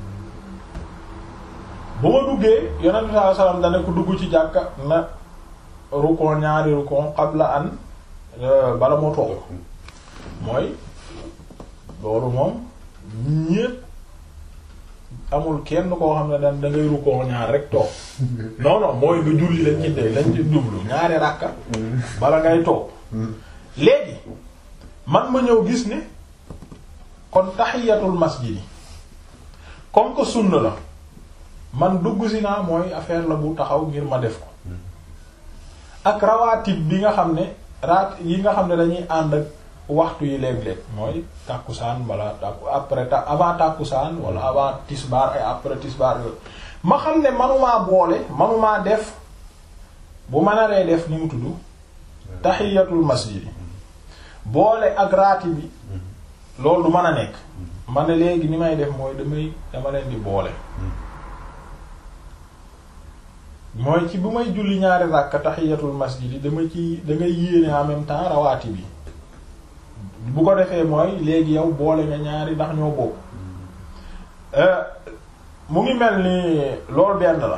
bu ma duggee yonent bi sallallahu alayhi wasallam dana ko dugg ci jàkka na rukon ñaari rukon qabla an bala moo toog mooy loolu moom ñépp amul kenn koo xam ne da da ngay rukon ñaar rek toog non non mooy nga julli lañ ci dee lañ ci dublu ñaari ràkka bala ngay toog léegi man ma ñëw gis ne kon tahiyatul masjid yi comme que sunna la man dugg si naa mooy affaire la bu taxaw ngir ma def ko ak rawaatib bi nga xam ne raat yi nga xam ne dañuy ànd ak waxtu yi léeg-léeg mooy tàkkusaan wala tàkku après ta avant tàkkusaan wala avant tisbaar et après tisbaar yooyu ma xam ne manumaa boole manumaa def bu ma naree def ni mu tudd tahiyatul masjid boole ak raati bi loolu du mën a nekk ma ne léegi ni may def mooy damay dama leen di boole mooy ci bu may julli ñaari ràkka tahiyatul masjid yi dama ci da ngay yéene en même temps rawaati bi bu ko defee mooy léegi yow boole nga ñaari ndax ñoo bokk mu ngi mel ni loolu benn la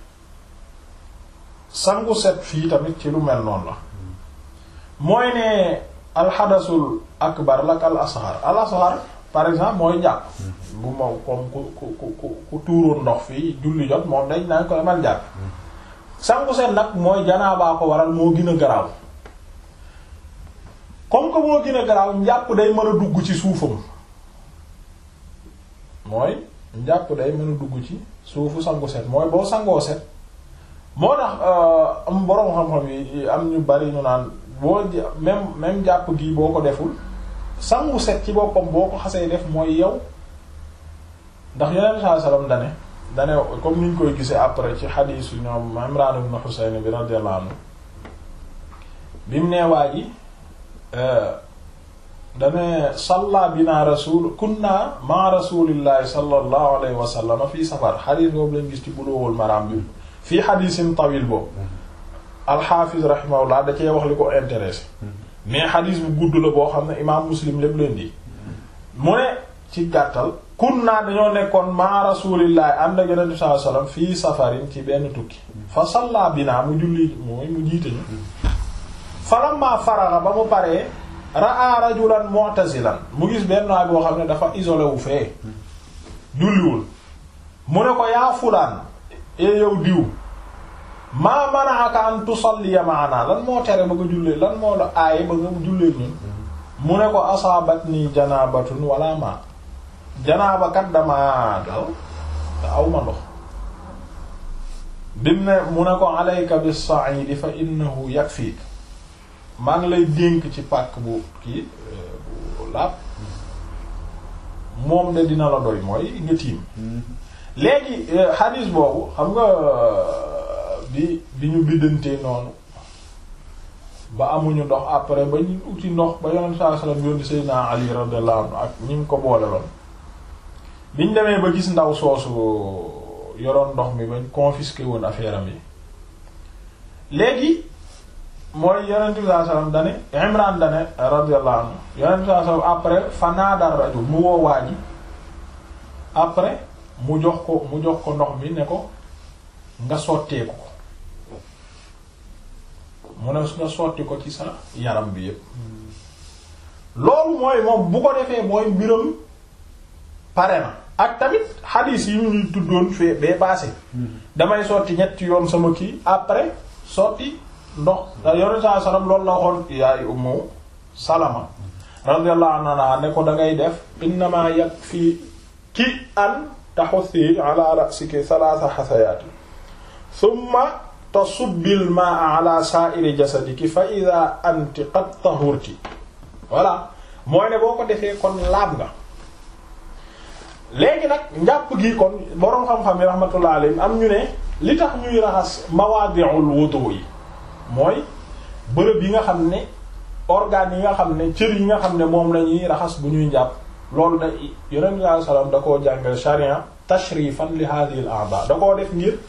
sangu set fii tamit ci lu mel noonu la mooy ne alxadasul akbar lak al asghar al asghar par exemple mooy jàpp bu ma comme ku ku ku ku tuuroon ndox fii julli jot moom dañ nañ ko demal jàpp sangu set nag mooy janaabaa ko waral moo gën a garaaw comme que moo gën a garaaw njàpp day mën a dugg ci suufam mooy njàpp day mën a dugg ci suufu sangu set mooy boo sangoo set moo tax am boroom xam-xam yi am ñu bari ñu naan boo même même jàpp gi boo ko deful sangu set ci boppam boo ko xasee def mooy yow ndax yeneen saa salaam dane dane comme niñ koy gisee après ci xadiisu ñoom Imraan ibn Husayn bi radiyallahu anhu bi mu nee waa ji dane salla bina rasul kunna ma rasulillahi sallallahu alayhi wa sallam fii safar xadiis boobu lañ gis ci Bulughul Maram bi fii xadiisin tawil boobu alxaafiz rahimahullah da cee wax li ko intéressé mais xadiis bu gudd la boo xam ne imaam muslim lépp leen di mu ne ci gàttal kun naa dañoo nekkoon ma rasulillahi ànd ak yonent bi sallallahu alayhi wasallam fii safarin ci benn tukki fa salla binaa mu julli mooy mu jiite ñu falamma faraga ba mu paree ra'a rajulan mu'tazilan mu gis benn waay boo xam ne dafa isolé wu fee julliwul mu ne ko yaa fulaan e yow diw maa mana'aka an tusalliya ma'ana lan moo tere ba nga jullee lan moo la aaye ba nga jullee ñun mu ne ko asaabatni janabatun wala ma janaaba kat dama dal te aw ma ndox dim ne mu ne ko alayka bis-sa'id fa innahu yakfik maa ngi lay dénk ci pàkk bu kii bu laab moom de dina la doy mooy nga tiim léegi hadis boobu xam nga bi bi ñu biddantee noonu ba amuñu ndox après ba ñu uti ndox ba yonent sallallahu alayhi wasallam yónni Seydina Ali radiyallahu anhu ak ñi mu ko boole loon biñ demee ba gis ndaw soosu yoroon ndox mi bañ confisqué woon affaire am yi léegi mooy yonent bi sallallahu alayhi wasallam dane Imran dane radiyallahu anhu yonent bi sallallahu alayhi wasallam après fanaadar rajul mu woo waa ji après mu jox ko mu jox ko ndox mi ne ko nga sotteeku ko mu ne nga sotti ko ci sa yaram bi yépp loolu mooy moom bu ko defee mooy mbiram pare na ak tamit xadiis yi ñuy tuddoon fee bee passé damay sotti ñetti yoon sama kii après sotti ndox da yore saa salam loolu la waxoon yaay Ummu Salama radiyallahu anha ne ko da ngay def innama yakfi ki an taxusi ala ra'siki thalatha xasayaati thumma tasubbil ma'a ala sa'iri jasadiki fa idha anti qad tahurti voilà mooy ne boo ko defee kon laab nga léegi nag njàpp gi kon boroom xam-xam yi rahmatullah alayhim am ñu ne li tax ñuy raxas mawadi'ul wudu yi mooy bërëb yi nga xam ne organes yi nga xam ne cër yi nga xam ne moom la ñuy raxas bu ñuy njàpp loolu da yonent bi sallallahu alayhi wasallam da koo jàngal sharia tashrifan li hadhihi al a'da da koo def ngir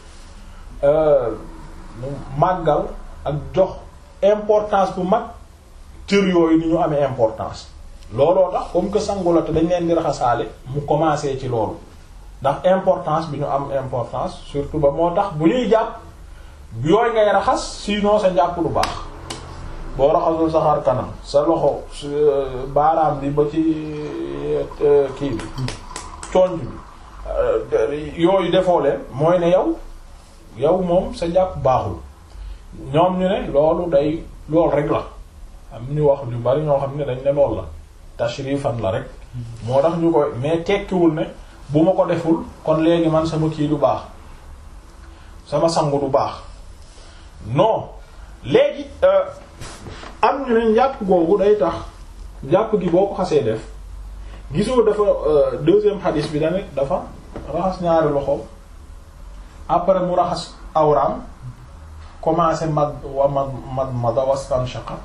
màggal ak jox importance bu mag cër yooyu ni ñu amee importance looloo tax comme que sangu la te dañ leen di raxasaale mu commencé ci loolu ndax importance bi ñu am importance surtout ba moo tax bu ñuy jàpp yooyu ngay raxas sinon sa njàpp lu baax boo raxasul sa xar kanam sa loxo baaraam bi ba ci kii bi conc bi yooyu defoo leen mooy ne yow yow moom sa njàpp baaxul ñoom ñu ne loolu day lool rek la am ñu wax ñu bari ñoo xam ne dañ ne lool la tashrifan la rek moo tax ñu koy mais tekkiwul ne bu ma ko deful kon léegi man sama kii du baax sama sangu du baax non léegi am ñu ne njàpp googu day tax njàpp gi boo ko xasee def gisoo dafa deuxième hadith bi dane dafa raxas ñaari loxo après mu raxas awraam commencé mad wa mad mad mada wastanshaqa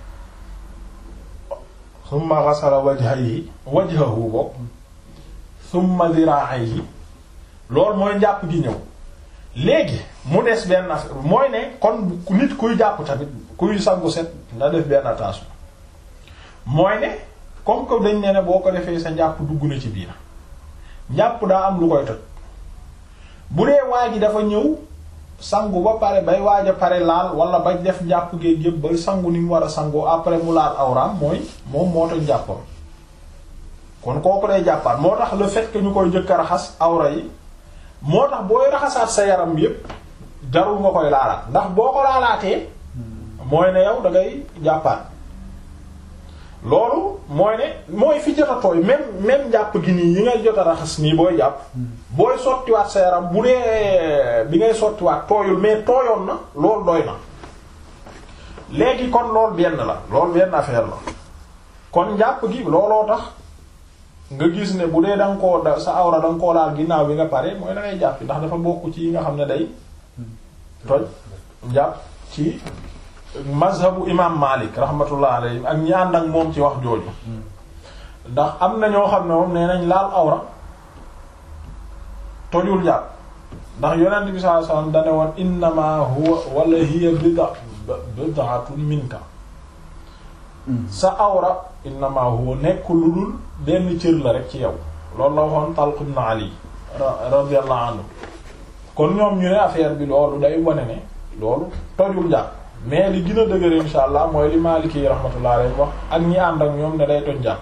thumma ghasala wajhahi wajhahu bokk thumma dhira'ayhi loolu mooy njàpp gi ñëw léegi mu des benn affaire mooy ne kon nit kuy jàpp tamit kuy sangu set nga def benn attention mooy ne comme que dañ ne ne boo ko defee sa njàpp dugg na ci biir njàpp daa am lu koy toj bu dee waa ji dafa ñëw sangu ba pare bay waaj a pare laal wala ba def njàpp géej yëpp ba sangu ni mu war a sangoo après mu laal awraam mooy moom moo toj njàppam kon kooku day jàppaat moo tax le fait que ñu koy jëkk a raxas awra yi moo tax booy raxasaat sa yaram yépp jarul nga koy laalaat ndax boo ko laalaatee mooy ne yow da ngay jàppaat loolu mooy ne mooy fi jot a tooy même même jàpp gi nii yi ngay jot a raxas nii booy jàpp booy sottiwaat sa yaram bu dee bi ngay sottiwaat tooyul mais tooyoon na loolu doy na léegi kon loolu benn la loolu benn affaire la kon njàpp gi looloo tax nga gis ne bu dee da nga koo da sa awra da nga koo laal ginnaaw bi nga pare mooy da ngay jàpp ndax dafa bokk ci yi nga xam ne day toj njàpp ci mazhabu imam Malik rahmatullah alayhi ak ñi ànd ak moom ci wax jooju ndax am na ñoo xam ne moom nee nañ laal awra tojul jàpp ndax yonent bi sallallahu alayhi wasallam dane woon innama huwa wala hiya bida bid'atun minka sa awra innama huwa nekk lu dul benn cër la rek ci yow loolu la waxoon Talq ibn Ali radiyallahu anhu kon ñoom ñu ne affaire bi loolu day wane ne loolu tojul jàpp mais li gën a dëgër insha allah mooy li Maliki yi rahmatullah alayhi wax ak ñi ànd ak ñoom ne day toj jàpp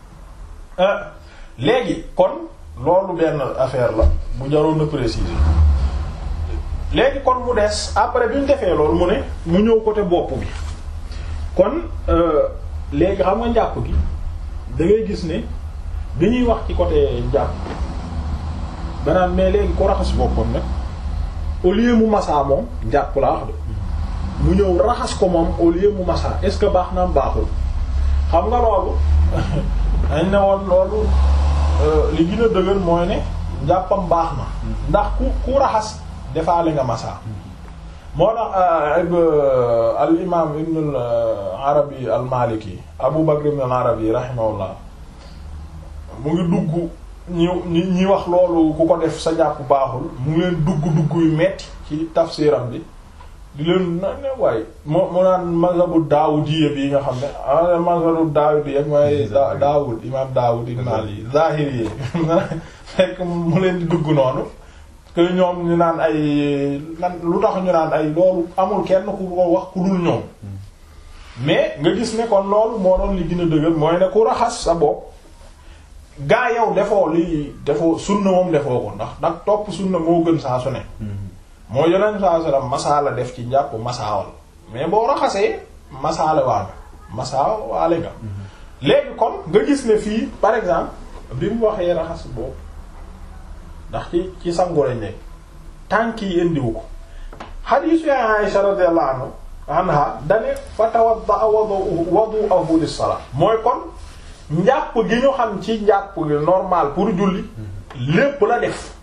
léegi kon loolu benn affaire la bu jaroon na préciser léegi kon mu des après bi ñu defee loolu mu ne mu ñëw côté bopp bi kon léegi xam nga njàpp gi da ngay gis ne bi ñuy wax ci côté njàpp banaan mais léegi ko raxas boppam nag au lieu mu masaa moom njàpp laa wax de mu ñëw raxas ko moom au lieu mu masaa est-ce que baax na am baaxul xam nga loolu dañ ne woon loolu li gën a dëgër mooy ne njàppam baax na ndax ku ku raxas defaale nga masaa moo tax al imam ibn al arabi al maliki abu bakr ibn al arabi rahimahullah mu ngi dugg ñi ñi ñi wax loolu ku ko def sa jàpp baaxul mu ngi leen dugg dugg yu metti ci tafsiram bi di leen na ne waaye moo mu naan mazhabu daawudiyya bi nga xam ne a mazhabu daawudiyya mooy daawud imam daawud ibn ali zahiri yi fekk mu leen di dugg noonu que ñoom ñu naan ay lan lu tax ñu naan ay loolu amul kenn ku ko wax ku dul ñoom mais nga gis ne kon loolu moo doon li gën a dëgër mooy ne ku raxas sa bopp gaa yow defoo li defoo sunna moom defoo ko ndax ndax topp sunna moo gën saa su ne moo yeneen saa su ne masaa la def ci njàpp masaawal mais boo raxasee masaale waa nga masaa waale nga léegi kon nga gis ne fii par exemple bi mu waxee raxas boobu ndax ci ci sangu lañ nekk tànk yi indiwu ko xadiisu ya Aisha radiyallahu anha dane fa tawadda wudu'ahu lis-salat mooy kon njàpp gi ñu xam ci njàpp normal pour julli lépp la def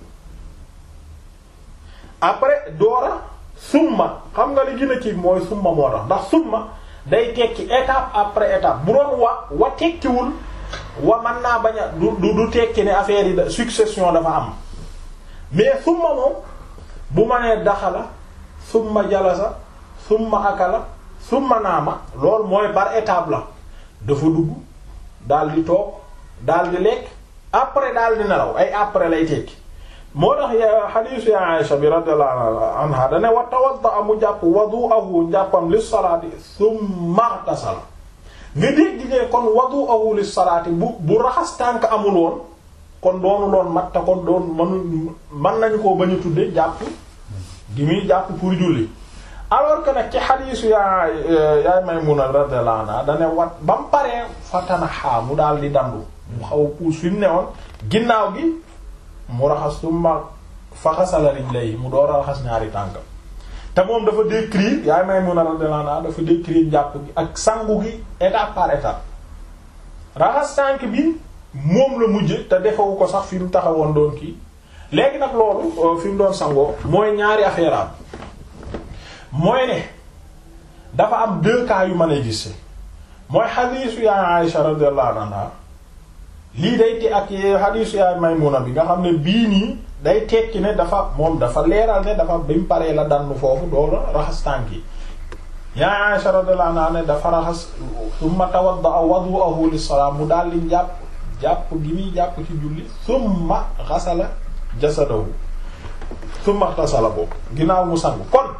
après doora summa xam nga li gën a kii mooy summa moo tax ndax summa day tekki étape après étape bu doon wa wa tekkiwul wa mën naa bañ a du du tekki ne affaire yi da succession dafa am mais summa moom bu ma nee daxala summa jalasa summa akala summa naama loolu mooy par étape la dafa dugg daal di toog daal di lekk après daal di nelaw ay après lay tekki moo tax xadiisu ya Aisha bi radiyallahu anha dane wa tawadda mu jàpp wadu'ahu njàppam lis salaati thumma tasala nga dégg ne kon wadu'ahu lis salaati bu bu raxas tànk amul woon kon doonu loon mat te kon doon manu mën nañu koo bañu tudde jàpp gi muy jàpp pour julli alors que nag ci xadiisu yaa yaay Maymuna radiyallahu anha dane wat ba mu paree fatanaxaa mu daal di dandu mu xaw a puus fi mu ne woon ginnaaw gi mu raxas summa faxasala rijlayhi mu door a raxas ñaari tànkam te moom dafa décrire yaay Maymuna radiyallahu anha dafa décrire jàpp gi ak sangu gi étape par étape raxas tànk bi moom la mujje te defewu ko sax fi mu taxawoon doon kii léegi nag loolu fi mu doon sangoo mooy ñaari affaire am mooy ne dafa am deux cas yu mën a gis mooy xadiisu yaay Aïsha radiyallahu anha lii day te ak xadiisu yaay Maymuna bi nga xam ne bii nii day tekki ne dafa moom dafa leeral ne dafa bi mu paree la dannu foofu doola raxas tànk yi yaay Aïsha radiyallahu anha ne dafa raxas summa tawadda wadu'ahu lis-salaam mu daal di jàpp jàpp gi muy jàpp ci julli summa xasala jasadahu summa xasala boobu ginnaaw mu sangu kon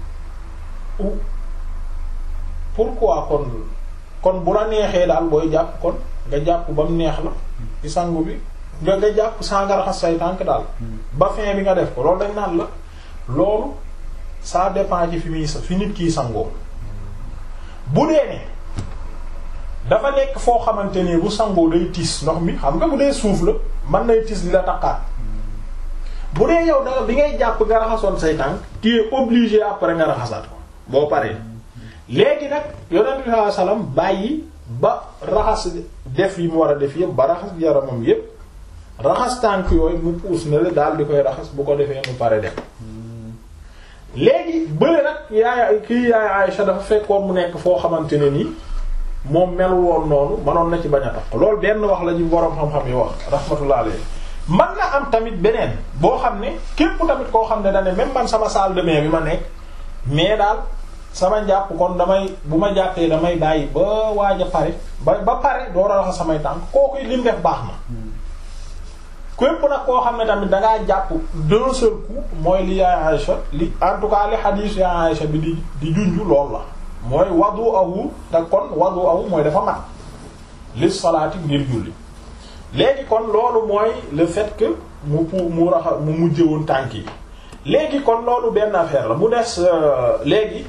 pourquoi kon kon bu la neexee daal booy jàpp kon nga jàpp ba mu neex la ci sangu bi nga nga jàpp saa nga raxas say tànk daal ba fin bi nga def ko loolu dañ naan la loolu ça dépend ci fi muy sa fi nit kiy sangoo bu dee ne dafa nekk foo xamante ni bu sangoo day tis ndox mi xam nga bu dee suuf la mën nay tis li la taqaat bu dee yow da bi ngay jàpp nga raxasoon say tànk tu es obligé après nga raxasaat ko boo paree léegi nag yonent bi sallallahu alayhi wasallam bàyyi ba raxas def yi mu war a def yëpp ba raxas yaramam yëpp raxas tànk yooyu mu puus na la daal di koy raxas bu ko defee mu pare def léegi bële nag yaay kii yaay Aïcha dafa fekkoon mu nekk foo xamante ne nii moom melul woon noonu manoon na ci bañ a tax loolu benn wax la ñu boroom xam-xam yi wax rahmatullah alayhi man na am tamit beneen boo xam ne képp tamit koo xam ne da ne même man sama salle de bain bi ma nekk mais daal sama njàpp kon damay bu ma jàppee damay bàyyi ba waaj a pare ba ba pare door a raxas samay tànk kooku li mu def baax na képp nag koo xam ne tamit dangaa jàpp d'un seul coup mooy li yaay Aïcha li en tout cas li hadith yaay Aïcha bi di di junju lool la mooy wadu awu te kon wadu awu mooy dafa mat li salaati ngir julli léegi kon loolu mooy le fait que mu pour mu raxa mu mujje woon tànk yi léegi kon loolu benn affaire la mu des léegi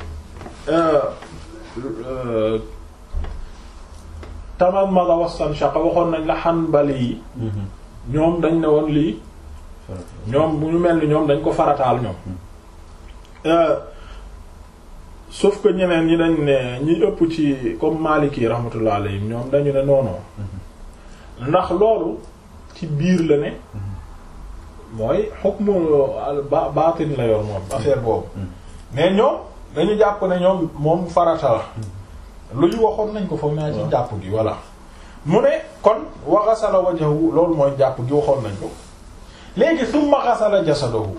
tamam ma nga wastan shaqa waxoon nañ la Hanbali yi ñoom dañ ne woon lii ñoom bu ñu mel ni ñoom dañ ko farataal ñoom sauf que ñeneen ñi dañ ne ñi ëpp ci comme Maliki rahmatullah alayhim ñoom dañu ne noonoo ndax loolu ci biir la ne mooy hukmu ba baatin la yor moom affaire boobu mais ñoom dañu jàpp ne ñoom moom farata la lu ñu waxoon nañ ko foog naa ci jàpp gi voilà mu ne kon wa ghasala wajhahu loolu mooy jàpp gi waxoon nañ ko léegi summa ghasala jasadahu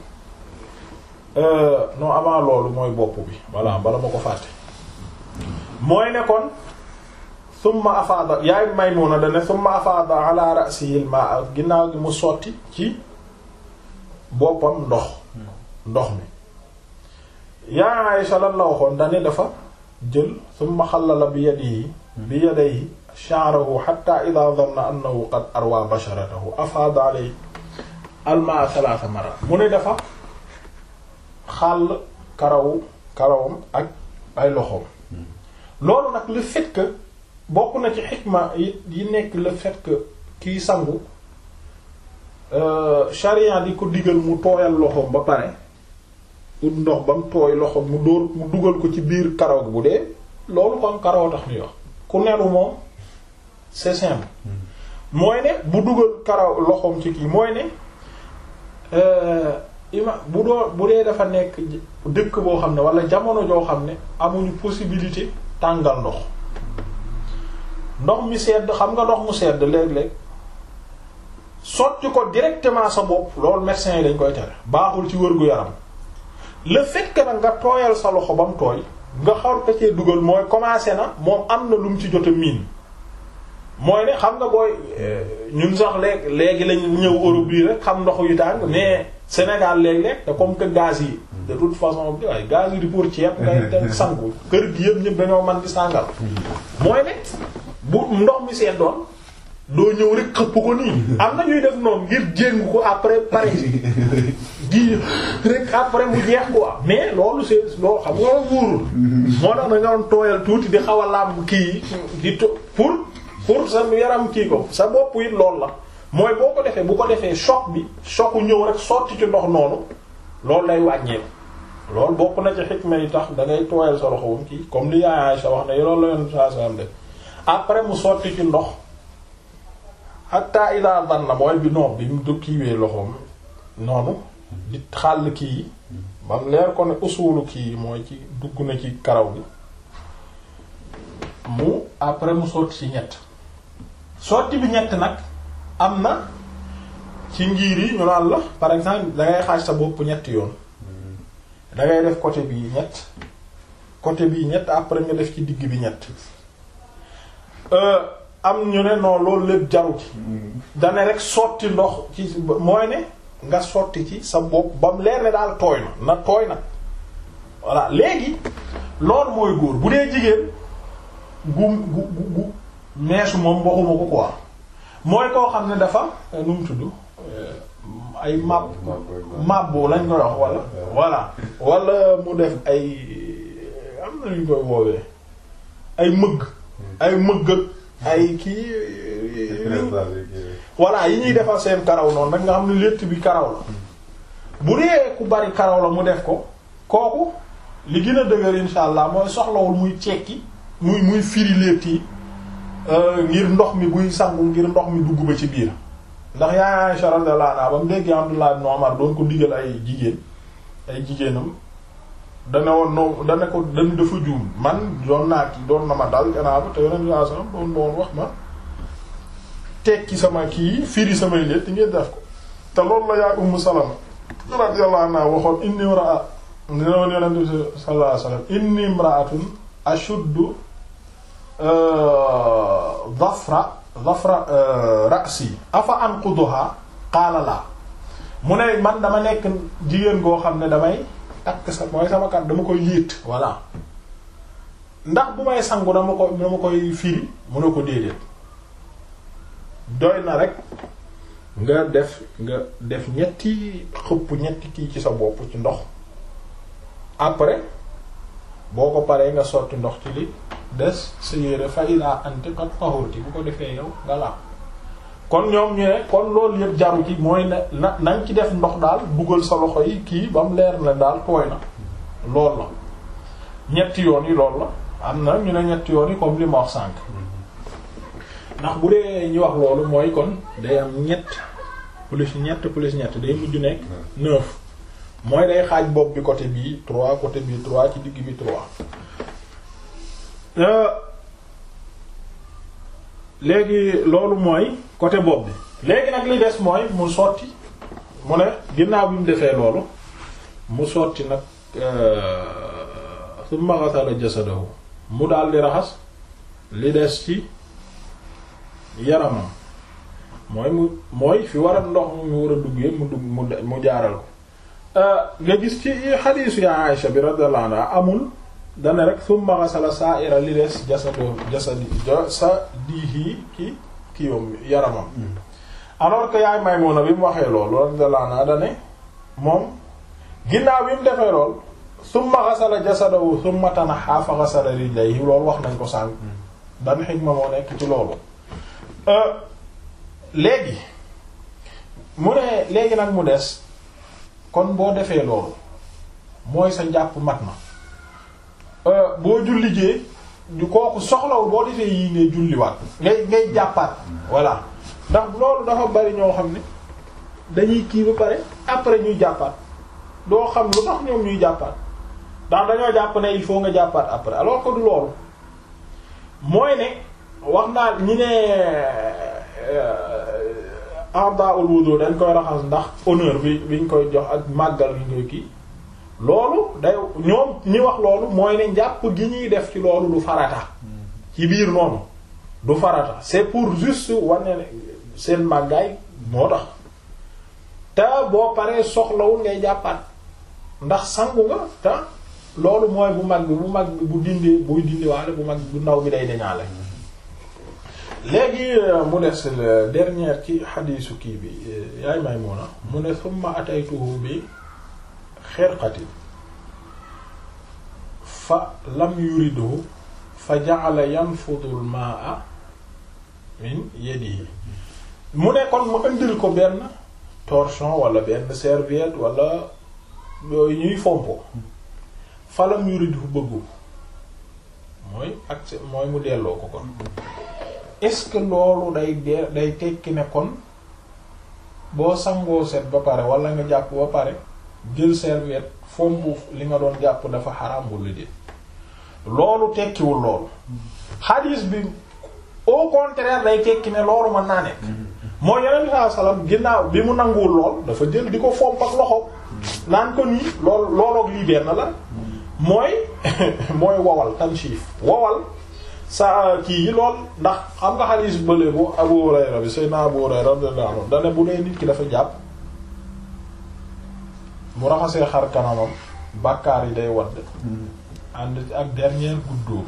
non avant loolu mooy bopp bi voilà bala ma ko fàtte mooy ne kon summa afaada yaay Maymuna dane summa afaada ala ra'sihi al-ma'a ginnaaw gi mu sotti ci boppam ndox ndox mi yaa Aysha lan la waxoon dane dafa jël summa xallala bi yadihi bi yadayhi sha'rahu hatta idha dhanna annahu qad arwa basharatahu afaada alayhi al-ma'a thalatha marrat mu ne dafa xàll karawu karawam ak ay loxoom loolu nag le fait que bokk na ci xikma yi nekk le fait que kiy sangu sharia di ko digal mu tooyal loxoom ba pare ut ndox ba mu tooy loxoom mu dóor mu dugal ko ci biir karaw bu dee loolu kon karaw tax ñuy wax ku nelu moom c'est simple mooy ne bu dugal karaw loxoom ci kii mooy ne ima bu doo bu dee dafa nekk dëkk boo xam ne wala jamono joo xam ne amuñu possibilité tàngal ndox ndox mi sedd xam nga ndox mu sedd léeg-léeg sotti ko directement sa bopp loolu médecin yi dañ koy tere baaxul ci wërgu yaram le fait que nag nga tooyal sa loxo ba mu tooy nga xaw ko cee dugal mooy commencé na moom am na lu mu ci jot a miin mooy ne xam nga booy ñun sax léegi léegi lañ ñëw Europe bii rek xam ndox yu tàng mais Sénégal léeg-léeg te comme que gaz yi de toute façon bi waaye gaz yi di pour ceeb ngay dem sangu kër gi yëpp ñëpp dañoo man di sàngal mooy ne bu ndox mi seen doon doo ñëw rek xëpp ko nii am na ñuy def noonu ngir jéngu ko après pare gi rek après mu jeex quoi mais loolu c'est loolu xam nga wóorul moo tax na nga doon tooyal tuuti di xaw a làmb kii di to pour pour sa yaram kii ko sa bopp it loolu la mooy boo ko defee bu ko defee choc bi chocu ñëw rek sotti ci ndox noonu loolu lay wàññeeku loolu bokk na ci xikma yi tax da ngay tooyal sa loxo kii comme li yaay Aisha wax ne loolu la yoon saa saa def après mu sotti ci ndox hatta ila danna mooy bi non bi mu du kiiwee loxoom noonu di xàll kii bam leer ko ne usulu kii mooy ci dugg na ci karaw gi mu après mu sotti ci ñett sotti bi ñett nag am na ci ngir yi ñu naan la par exemple dangay xaaj sa bopp ñetti yoon dangay def côté bii ñett côté bii ñett après nga def ci digg bi ñett am ñu ne non loolu lépp jaru ci dane rek sotti ndox ci mooy ne nga sotti ci sa bopp ba mu leer ne daal tooy na na tooy na voilà léegi loolu mooy góor bu dee jigéen gu gu gu meesu moom waxuma ko quoi mooy koo xam ne dafa nu mu tudd ay mab mabbo lañ koy wax wala voilà wala mu def ay am na ñu koy woowee ay mëgg ay mëgg ay kii voilà yi ñuy defal seen karaw noonu rek nga xam ne létt bi karaw la bu dee ku bari karaw la mu def ko kooku li gën a dëgër insha allah mooy soxlawul muy cekki muy muy firi létt yi ngir ndox mi buy sangu ngir ndox mi dugg ba ci biir ndax yaa Aisha radiyallahu anha ba mu dégg Abdullah ibn Umar doon ko digal ay jigéen ay jigéenam dana woon no dana ko dan dafa juum man doon naa ki doon na ma dal gannaaw te yoneen saa sallam doon doon wax ma tekki sama kii firi samay létt ngeen def ko te loolu la yaay Ummu Salama radiyallahu anha waxoon inni imra'a dina woon yonent bi sallallahu alayhi wasallam inni imra'atun ashuddu dhafra dhafra ra'si afa anquduha qaala la mu ne man dama nekk jigéen goo xam ne damay takk sa mooy sama kat dama koy yéet voilà ndax bu may sangu dama ko dama koy firi mu ne ko déedéet doy na rek nga def nga def ñetti xëpp ñetti kii ci sa bopp ci ndox après boo ko paree nga sotti ndox ci li des sa yére fa ila anti qad tahurti bu ko defee yow nga la kon ñoom ñu ne kon loolu yëpp jaru ci mooy ne na nañ ci def ndox daal dugal sa loxo yi kii ba mu leer na daal tooy na lool la ñetti yoon yi lool la am na ñu ne ñetti yoon yi comme li ma wax sànq ndax bu dee ñu wax loolu mooy kon day am ñett plus ñett plus ñett day mujj nekk neuf mooy day xaaj bopp bi côté bii trois côté bii trois ci digg bi trois léegi loolu mooy côté bopp bi léegi nag li des mooy mu sotti mu ne ginnaaw bi mu defee loolu mu sotti nag summa ghasala jasadahu mu daal di raxas li des ci yaramam mooy mu mooy fi war a ndox mu war a duggee mu dugg mu mu jaaral ko nga gis ci xadiisu ya Aïsha bi radiyallahu anha amul dana rek summa ghasala sa'ira li des jasado jasadi jasadihi ki kiiwam yaramam alors que yaay Maymuna bi mu waxee loolu radiyallahu anha dane moom ginnaaw bi mu defee lool summa ghasala jasadahu summa tanaha fa ghasala rijlayhi loolu wax nañ ko sànq dan xikma moo nekk ci loolu léegi mu ne léegi nag mu des kon boo defee loolu mooy sa njàpp mat na boo jullijee du kooku soxlawul boo defee yii ngay julliwaat ngay ngay jàppaat voilà ndax loolu dafa bari ñoo xam ne dañuy kii ba pare après ñuy jàppaat doo xam lu tax ñoom ñuy jàppaat ndax dañoo jàpp ne il faut nga jàppaat après alors que du loolu mooy ne wax naa ñi ne a'da'ul wudu dañ koy raxas ndax honneur bi biñ koy jox ak màggal gi koy kii loolu day ñoom ñi wax loolu mooy ne njàpp gi ñuy def ci loolu du farata ci biir noonu du farata c'est pour juste wane ne seen màggaay moo tax te boo paree soxlawul ngay jàppaat ndax sangu nga te loolu mooy bu mag bi bu mag bi bu dindee buy dindiwaale bu mag bu ndaw bi day deñaale léegi mu des dernière ci xadiisu kii bi yaay Maymuna mu ne summa ataytuhu bi xirqatin fa lam yuridhu fa ja'ala yanfudu al-ma'a min yadihi mu ne kon mu indil ko benn torchon wala benn serviette wala yooyu ñuy fompo fa lam yuridhu bëggu mooy ak mooy mu delloo ko kon est-ce que loolu day dee day tekki ne kon boo sangoo set ba pare wala nga jàpp ba pare jël serviette fompu li nga doon jàpp dafa xaraam wala déet loolu tekkiwul loolu xadiis bi au contraire day tekki ne loolu mën naa nekk moo yeneen bi saa salaam ginnaaw bi mu nanguwul lool dafa jël di ko fomp ak loxo naan ko nii lool looloog lii benn la mooy mooy wowal tanshif wowal sa kii yi lool ndax xam nga xadiis bële bu Abu Hurayra bi Seydina Abu Hurayra radiyallahu anhu dane bu dee nit ki dafa jàpp mu raxasee xar kanamam bàkkaar yi day wadd ànd ak dernière goutte d'eau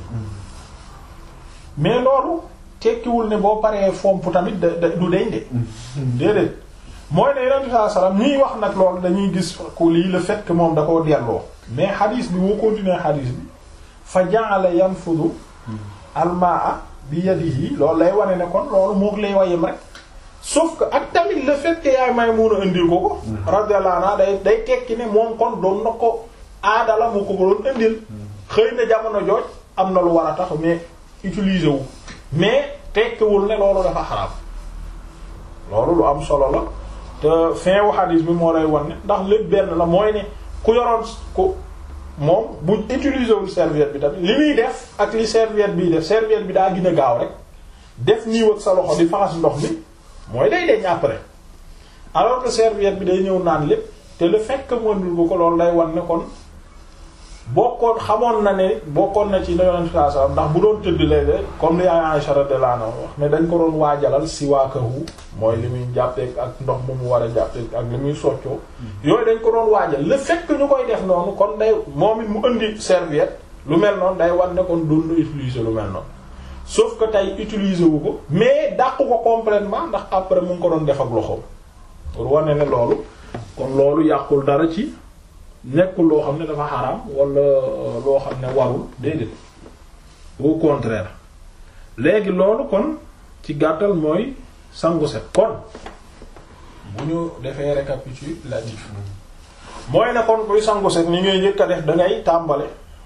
mais loolu tekkiwul ne boo paree fomp tamit da du deñ de déedéet mooy ne yonent bi sallallahu alayhi wasallam ñuy wax nag loolu dañuy gis ko lii le fait que moom da koo delloo mais xadiis bi boo continuer xadiis bi fa ja'ala yanfudu almaa bi yadihi loolu lay wane ne kon loolu moog lay wayem rek sauf que ak tamit le fait que yaay Maymuna indil ko ko radiyallahu anha day day tekki ne moom kon doon na ko aadala mu ko ko doon indil xëy na jamono jooj am na lu war a tax mais utiliser wu mais tekkiwul ne loolu dafa xaraam loolu lu am solo la te fin wu hadis bi moo lay wan ne ndax lépp benn la mooy ne ku yoroon ku moom bu utiliser wul serviette bi tamit li muy def ak li serviette biy def serviette bi daa gën a gaaw rek def niiw ak sa loxo di faxas ndox mi mooy day deñ après alors que serviette bi day ñëw naan lépp te le fait que mënul bu ko loolu day wan ne kon bokkoon xamoon na ne bokkoon na ci ne yonent saa sallam ndax bu doon tëdd léeg comme li Aisha radiyallahu anha wax ne dañ ko doon waajalal siwaakahu mooy li muy jàppeek ak ndox mu mu war a jàppeek ak li muy soccoo yooyu dañ ko doon waajal le fait que ñu koy def noonu kon day moom it mu indi serviette lu mel noonu day wan ne kon doon na utiliser lu mel noonu sauf que tey utiliser wu ko mais dàq ko complètement ndax après mu ngi ko doon def ak loxoom pour wane ne loolu kon loolu yàqul dara ci nekkul loo xam ne dafa xaraam wala loo xam ne warul déedéet au contraire léegi loolu kon ci gàttal mooy sangu set kon bu ñu defee récapitulatif mooy ne kon kuy sangu set ni ngay njëkk a def dangay tàmbale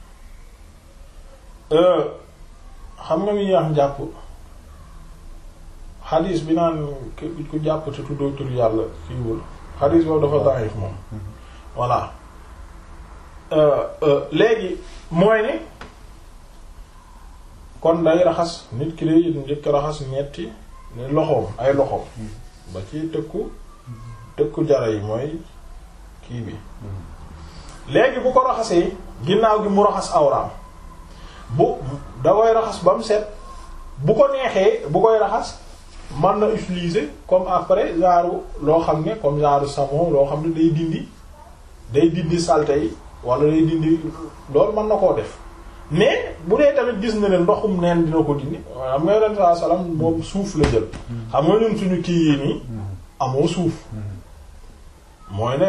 xam nga mi wax njàpp xadiis bi naan ku jàpp te tuddoo tur yàlla kiiwul xadiis boobu dafa daif moom voilà léegi mooy ne kon day raxas nit ki day njëkk raxas ñetti ne loxoom ay loxoom ba ci tëkku tëkku jara yi mooy kii bi léegi bu ko raxasee ginnaaw gi mu raxas awraam bu da koy raxas ba mu set bu ko neexee bu koy raxas mën na utiliser comme après genre loo xam ne comme genre savon loo xam ne day dindi day dindi saleté yi wala day dindi loolu mën na koo def mais bu dee tamit gis na ne ndoxum neen dina ko dindi xam nga yonent saa salaam moom suuf la jël xam nga ñun suñu kii yi nii amoo suuf mooy ne